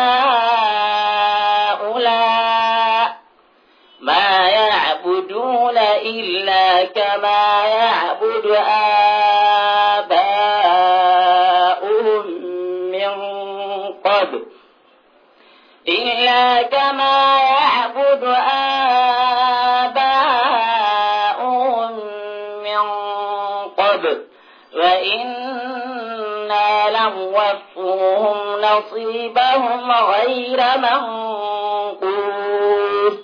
هؤلاء ما يعبدون إلا كما يعبد آباؤهم من قبل إلا كما يعبد آباؤهم من قبل وإنا لنوفوهم نصيبهم غير منقوص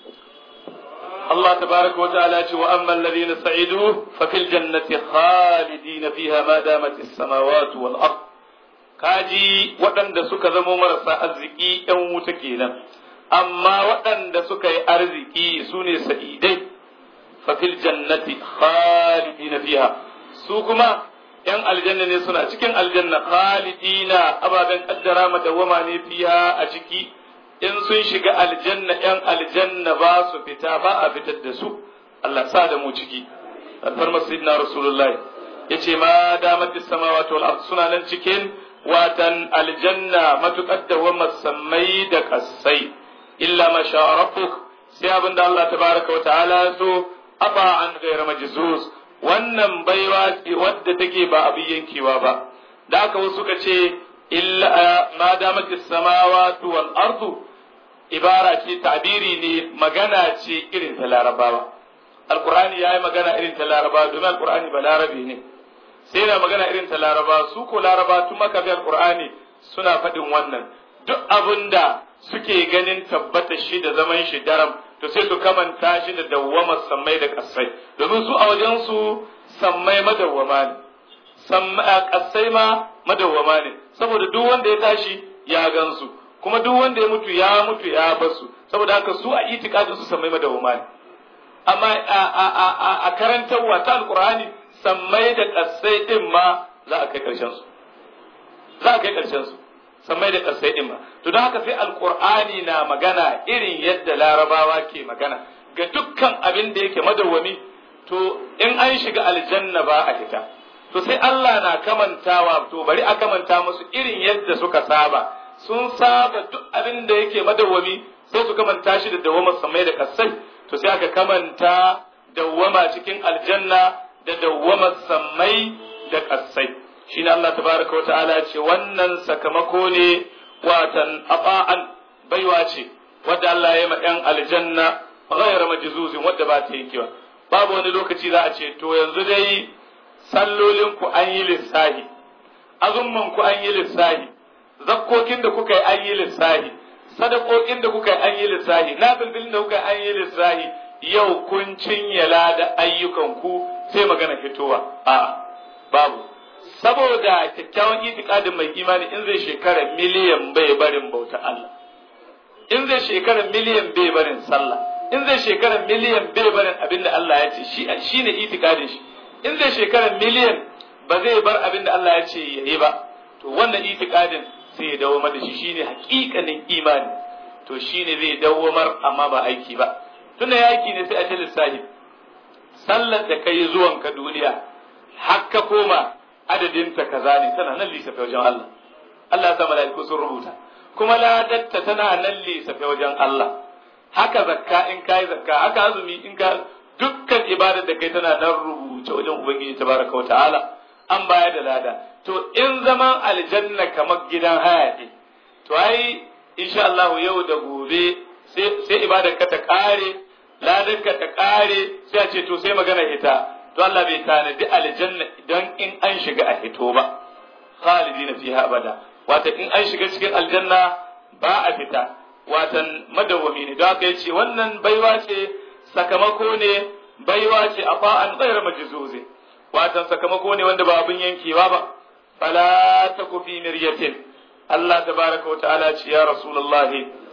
الله تبارك وتعالى وأما الذين سعدوا ففي الجنة خالدين فيها ما دامت السماوات والأرض kaji waɗanda suka zamo marasa arziki ‘yan wuta kenan, amma waɗanda suka yi arziki su ne sa'idai, fafil jannati khalidina fiha su kuma ‘yan aljanna ne suna cikin aljanna khalidina ababen kaddara madawwama ne fiha a ciki in sun shiga aljanna ‘yan aljanna ba su fita ba a fitar da su, Allah sa da mu ciki, alfarmar sayyidina Rasulullahi ya ce ma damar samawati wal ard suna nan cikin watan aljanna matuƙar da wa sammai da kassai illa ma sha rabbuk sai abinda Allah tabaraka wa ta'ala so aba an ghayra majzuz wannan baiwa ce wadda take ba abin yankewa ba da haka wasu suka ce illa ma damat as-samawati wal ardu ibara ce ta'biri ne magana ce irin ta larabawa alqur'ani yayi magana irin ta larabawa domin alqur'ani ba larabi ne sai na magana irin ta laraba su ko laraba tun maka bi alqur'ani suna faɗin wannan duk abinda suke ganin tabbata shi da zaman shi daram to sai su kamanta shi da dawwamar sammai da kasai domin su a wajen su sammai madawwama ne kasai ma madawwama ne saboda duk wanda ya tashi ya gansu kuma duk wanda ya mutu ya mutu ya basu saboda haka su a itikadin su sammai madawwama ne amma a karantarwa ta alqur'ani sammai da ƙasai ɗin ma za a kai ƙarshen su za a kai ƙarshen su sammai da ƙasai ɗin ma to don haka sai alƙur'ani na magana irin yadda larabawa ke magana ga dukkan abin da yake madawwami to in an shiga aljanna ba a fita to sai Allah na kamantawa to bari a kamanta musu irin yadda suka saba sun saba duk abin da yake madawwami sai su kamanta shi da dawwamar sammai da ƙasai to sai aka kamanta dawwama cikin aljanna da dawwamar sammai da ƙasai shi ne Allah tabaraka wata'ala ce wannan sakamako ne watan afa'an baiwa ce wadda Allah ya ma ɗan aljanna ghayra majzuzin wadda ba ta yankewa babu wani lokaci za a ce to yanzu dai sallolin ku an yi lissahi azumman ku an yi lissahi zakkokin da kuka yi an yi lissahi sadakokin da kuka yi an yi lissahi nafilfilin da kuka yi an yi lissahi yau kun cinyala da ayyukan ku sai magana fitowa a babu saboda kyakkyawan itikadin mai imani in zai shekara miliyan bai barin bauta Allah in zai shekara miliyan bai barin sallah in zai shekara miliyan bai barin abin da Allah ya ce shi shine itikadin shi in zai shekara miliyan ba zai bar abin da Allah ya ce yayi ba to wannan itikadin sai ya dawo da shi shine hakikanin imani to shine zai dawwamar amma ba aiki ba tunda yaki ne sai a ce lissahi sallar da kai zuwan ka duniya har ka koma adadin ta kaza ne tana nan lissafi wajen Allah Allah ya sa mala'iku sun rubuta kuma ladatta tana nan lissafi wajen Allah haka zakka in kai zakka haka azumi in ka dukkan ibadar da kai tana nan rubuce wajen ubangiji tabaraka wa ta'ala an bayar da lada to in zaman aljanna kamar gidan haya ne to ai insha Allah yau da gobe sai ibadar ka ta kare ladar ka ta kare sai a ce to sai magana ita to Allah bai tanadi aljanna don in an shiga a hito ba khalidina fiha abada wata in an shiga cikin aljanna ba a fita watan madawwami ne don haka yace wannan baiwa ce sakamako ne baiwa ce a fa'an ghayr majzuzi watan sakamako ne wanda ba abin yankewa ba fala taku fi miryatin Allah tabaraka wa ta'ala ce ya rasulullah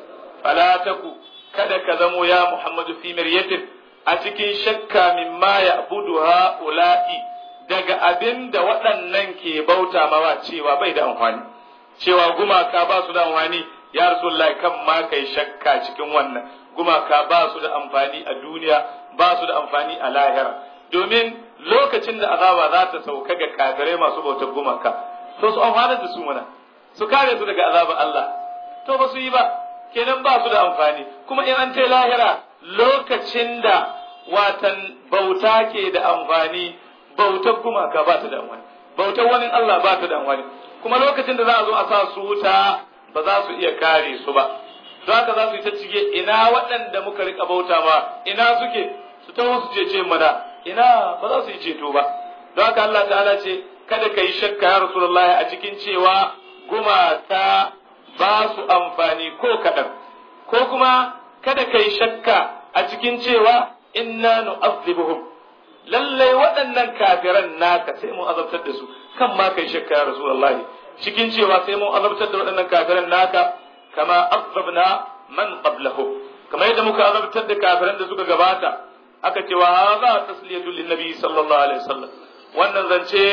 fala taku kada ka zamo ya Muhammadu fi miryatin a cikin shakka mimma ya'budu ha'ula'i daga abin da waɗannan ke bauta mawa cewa bai da amfani cewa gumaka ba su da amfani ya rasulullahi kan ma kai shakka cikin wannan gumaka ba su da amfani a duniya ba su da amfani a lahira domin lokacin da azaba za ta sauka ga kafirai masu bautar gumaka to su amfana da su mana su kare su daga azabar Allah to ba su yi ba kenan ba su da amfani kuma in an ta lahira lokacin da watan bauta ke da amfani bautar gumaka ba ta da amfani bautar wani Allah ba ta da amfani kuma lokacin da za a zo a sa su wuta ba za su iya kare su ba don haka za su yi ta cike ina waɗanda muka rika bauta ma ina suke su ta su cece mana ina ba za su yi ceto ba don haka Allah ta'ala ce kada ka yi shakka ya Rasulullah a cikin cewa gumaka ba su amfani ko kaɗan ko kuma kada ka yi shakka a cikin cewa inna nu'azzibuhum lallai waɗannan kafiran naka sai mun azabtar da su kan ma kai shakka ya Rasulullah cikin cewa sai mun azabtar da waɗannan kafiran naka kama azabna man qablahu kamar yadda muka azabtar da kafiran da suka gabata aka cewa hadha tasliyatul linnabi sallallahu alaihi wasallam wannan zance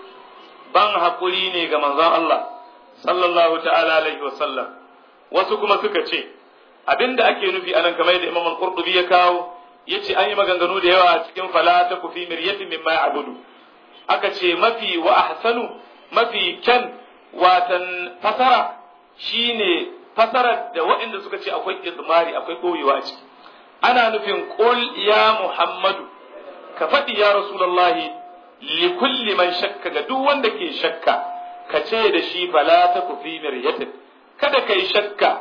ban hakuri ne ga manzon Allah sallallahu ta'ala alaihi wasallam wasu kuma suka ce abinda ake nufi anan kamar yadda Imam al-Qurtubi ya kawo yace an yi maganganu da yawa cikin fala ta kufi miryatin mimma ya'budu aka ce mafi wa ahsanu mafi kyan watan fasara shine fasarar da waɗanda suka ce akwai izmari akwai koyewa a ciki ana nufin qul ya muhammadu ka faɗi ya rasulullahi li kulli man shakka ga duk wanda ke shakka ka ce da shi fala ta kufi miryatin kada kai shakka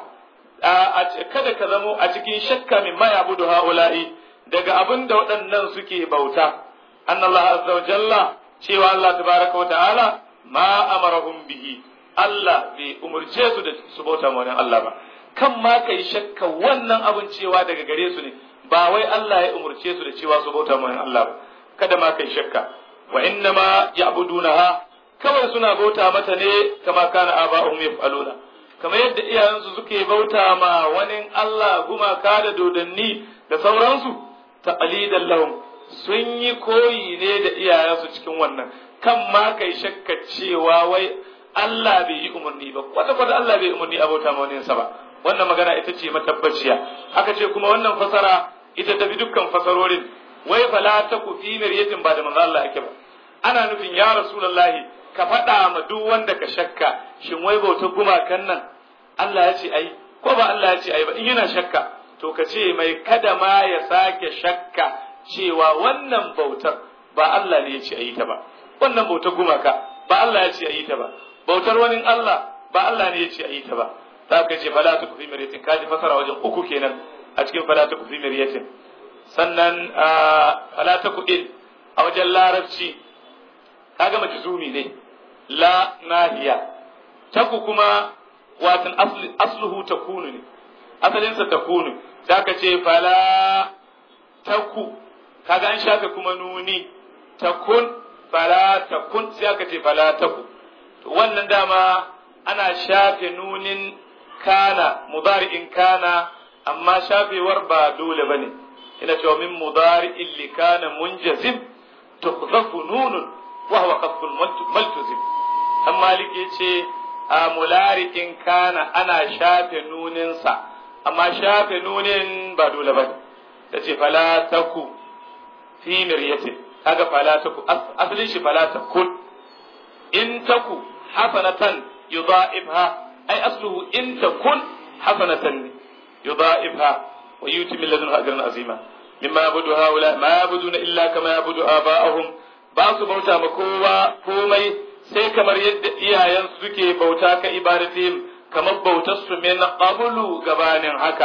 kada ka zamo a cikin shakka min ma yabudu haula'i daga abin da waɗannan suke bauta annallahu azza wa jalla cewa Allah tabaraka wa ta'ala ma amarahum bihi Allah bai umurce su da su bauta ma wani Allah ba kan ma kai shakka wannan abin cewa daga gare su ne ba wai Allah ya umurce su da cewa su bauta ma wani Allah ba kada ma kai shakka wa inna ma ya'budunaha kawai suna bauta mata ne kama kana aba'uhum yaf'aluna kamar yadda iyayensu suke bauta ma wani Allah gumaka da dodanni da sauransu taqlidan lahum sun yi koyi ne da iyayensu cikin wannan kan ma kai shakka cewa wai Allah bai yi umarni ba kwata kwata Allah bai umarni a bauta ma wani ba wannan magana ita ce matabbaciya aka ce kuma wannan fasara ita tafi dukkan fasarorin wai fala ta ku fi miryatin ba da manzo Allah ake ba ana nufin ya rasulullahi ka faɗa ma duk wanda ka shakka shin wai bautar gumakan nan Allah ya ce ai ko ba Allah ya ce ai ba in yana shakka to ka ce mai kada ma ya sake shakka cewa wannan bautar ba Allah ne ya ce a yi ta ba wannan bautar gumaka ba Allah ya ce a yi ta ba bautar wani Allah ba Allah ne ya ce a yi ta ba za ka ce fala ta kufi miriyatin kaji fasara wajen uku kenan a cikin fala ta kufi miriyatin sannan fala ta kuɗin a wajen larabci kaga majzumi ne la nahiya taku kuma watan asluhu takunu ne asalinsa takunu za ka ce fala taku kaga an shafe kuma nuni takun fala takun sai aka ce fala taku to wannan dama ana shafe nunin kana mudari'in kana amma shafewar ba dole bane ina cewa min mudari'in li kana munjazim tukhzafu nunun wa huwa qasbul maltuzim dan malik yace a mulari'in kana ana shafe nuninsa amma shafe nunin ba dole bane tace fala taku fi miryatin kaga fala taku asalin shi fala takun in taku hasanatan yudha'ibha ay asluhu in takun hasanatan yudha'ibha wa yuti min ladunhu ajran azima mimma yabudu haula ma yabuduna illa kama yabudu aba'ahum ba su bauta ma kowa komai sai kamar yadda iyayen suke bauta ka ibadatihim kamar bautar su min qablu gabanin haka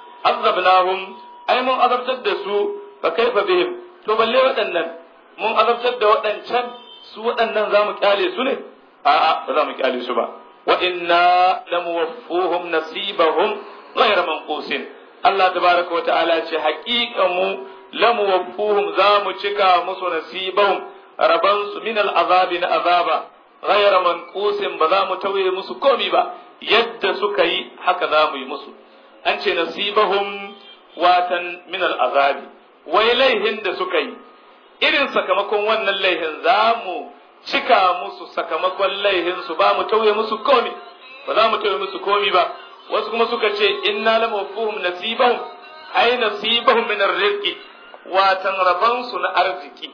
azabnahum ai mun azabtar da su fa kaifa bihim to balle waɗannan mun azabtar da waɗancan su waɗannan za mu kyale su ne a'a ba za mu kyale su ba wa inna lamuwaffuhum nasibahum ghayra manqusin Allah tabaraka wa ta'ala ce haƙiƙa mu lamuwaffuhum za mu cika musu nasibahum raban su min al'azabi na azaba ghayra manqusin ba za mu tauye musu komi ba yadda suka yi haka za mu yi musu an ce nasibahum watan min al'azabi wai laihin da suka yi irin sakamakon wannan laihin za mu cika musu sakamakon laihinsu ba mu tauye musu komi ba za mu tauye musu komi ba wasu kuma suka ce inna la mafuhum nasibahum ai nasibahum min arziki watan rabansu na arziki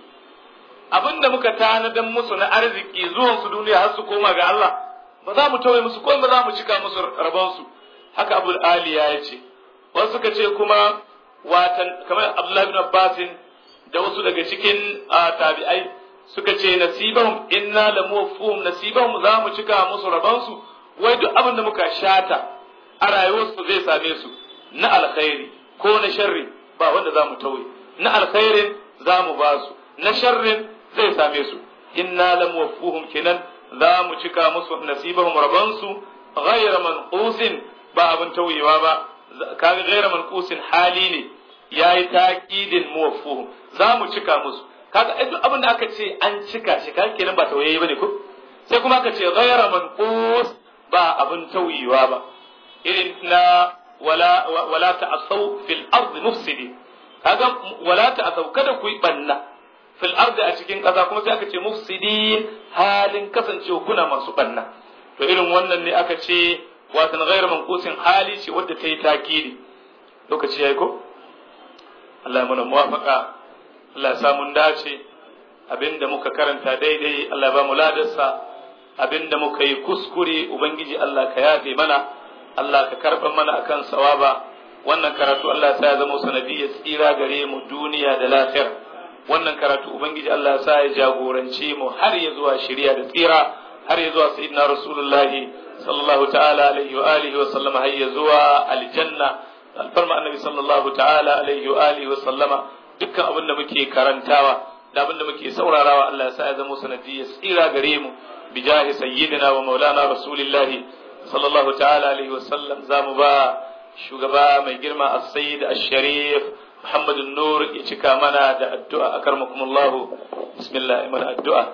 abinda muka tanadan musu na arziki zuwan su duniya har su koma ga Allah ba za mu tauye musu komi ba za mu cika musu rabansu haka abul aliya ya ce wasu suka ce kuma watan kamar abdullahi bin abbasin da wasu daga cikin tabi'ai suka ce nasibahum inna la muwaffuhum nasibahum za mu cika musu rabansu wai duk abin da muka shata a rayuwarsu zai same su na alkhairi ko na sharri ba wanda za mu tauye na alkhairin za mu ba su na sharrin zai same su inna la muwaffuhum kenan za mu cika musu nasibahum rabansu ghayra manqusin ba abin tauyewa ba kaga ghayra manqusin hali ne yayi taqidin muwaffuhum za mu cika musu kaga ai duk abin da aka ce an cika shi kaga kenan ba tauyayi bane ko sai kuma aka ce ghayra manqus ba abin tauyewa ba irin na wala wala ta'asaw fil ardi mufsidin kaga wala ta'asaw kada ku yi banna fil ardi a cikin ƙasa kuma sai aka ce mufsidin halin kasancewa kuna masu banna to irin wannan ne aka ce watan ghayra manqusin hali ce wadda ta yi takidi lokaci yayi ko Allah ya mana muwafaqa Allah ya sa mun dace abinda muka karanta daidai Allah ya ba mu ladarsa abinda muka yi kuskure ubangiji Allah ka yafe mana Allah ka karba mana akan sawaba wannan karatu Allah ya sa ya zama sanadiyyar tsira gare mu duniya da lafiya wannan karatu ubangiji Allah ya sa ya jagorance mu har ya zuwa shari'a da tsira har ya zuwa sayyidina rasulullahi sallallahu ta'ala alaihi wa alihi wa sallama har ya zuwa aljanna alfarma annabi sallallahu ta'ala alaihi wa alihi wa sallama dukkan abin da muke karantawa da abin da muke saurarawa Allah ya sa ya zama sanadiyyar tsira gare mu bijahi sayyidina wa maulana rasulillahi sallallahu ta'ala alaihi wa sallam zamu ba shugaba mai girma as-sayyid ash-sharif Muhammad nur ya cika mana da addu'a akarmakumullahu bismillah mana addu'a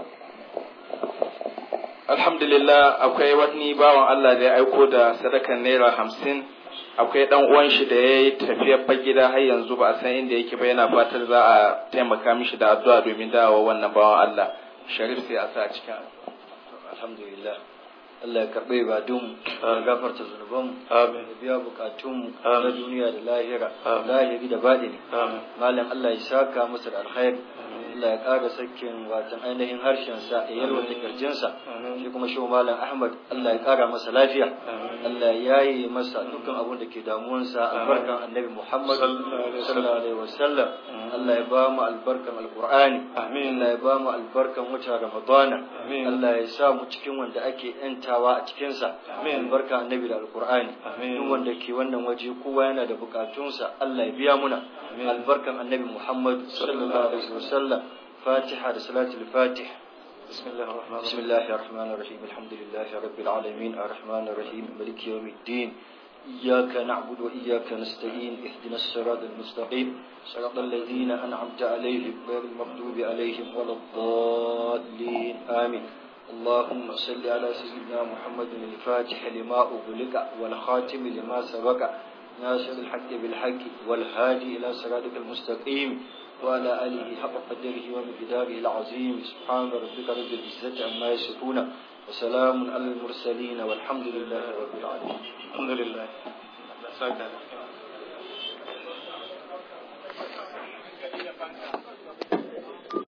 alhamdulillah akwai wani bawan Allah da ya aiko da sadakan naira hamsin akwai dan uwan shi da ya yi tafiyar gida har yanzu ba a san inda yake ba yana fatar za a taimaka mishi da addu'a domin dawowa wannan bawan Allah sharif sai a sa cikin alhamdulillah Allah ya karɓe ibadun ya gafarta zunuban amin ya biya bukatun Amin. na duniya da lahira Amin. lahiri da baɗini amin malam Allah ya saka masa da alkhairi Allah ya ƙara sakin watan ainihin harshensa ya yalwata kirjinsa Amin. shi kuma shi malam Ahmad Allah ya ƙara masa lafiya Amin. Allah ya yi masa dukkan abin da ke damuwansa albarkan annabi Muhammad Sallallahu alaihi wasallam. sallallahu alaihi wasallam Allah ya ba mu albarkan alqur'ani Amin. Allah ya ba mu albarkan wata ramadana Amin. Allah ya sa mu cikin wanda ake yantawa a cikinsa Amin. albarka annabi da alqur'ani Amin. duk wanda ke wannan waje kowa yana da bukatunsa Allah ya biya muna Amin. albarkan annabi Muhammad sallallahu alaihi wasallam Fatiha da salatul Fatih بسم الله الرحمن بسم الرحيم الله الرحمن الرحيم الحمد لله رب العالمين الرحمن الرحيم ملك يوم الدين إياك نعبد وإياك نستعين اهدنا الصراط المستقيم صراط الذين أنعمت عليهم غير المغضوب عليهم ولا الضالين آمين اللهم صل على سيدنا محمد الفاتح لما أغلق والخاتم لما سبق ناصر الحق بالحق والهادي إلى صراطك المستقيم وعلى آله حق قدره ومقداره العظيم سبحان ربك رب العزة عما يصفون وسلام على المرسلين والحمد لله رب العالمين الحمد لله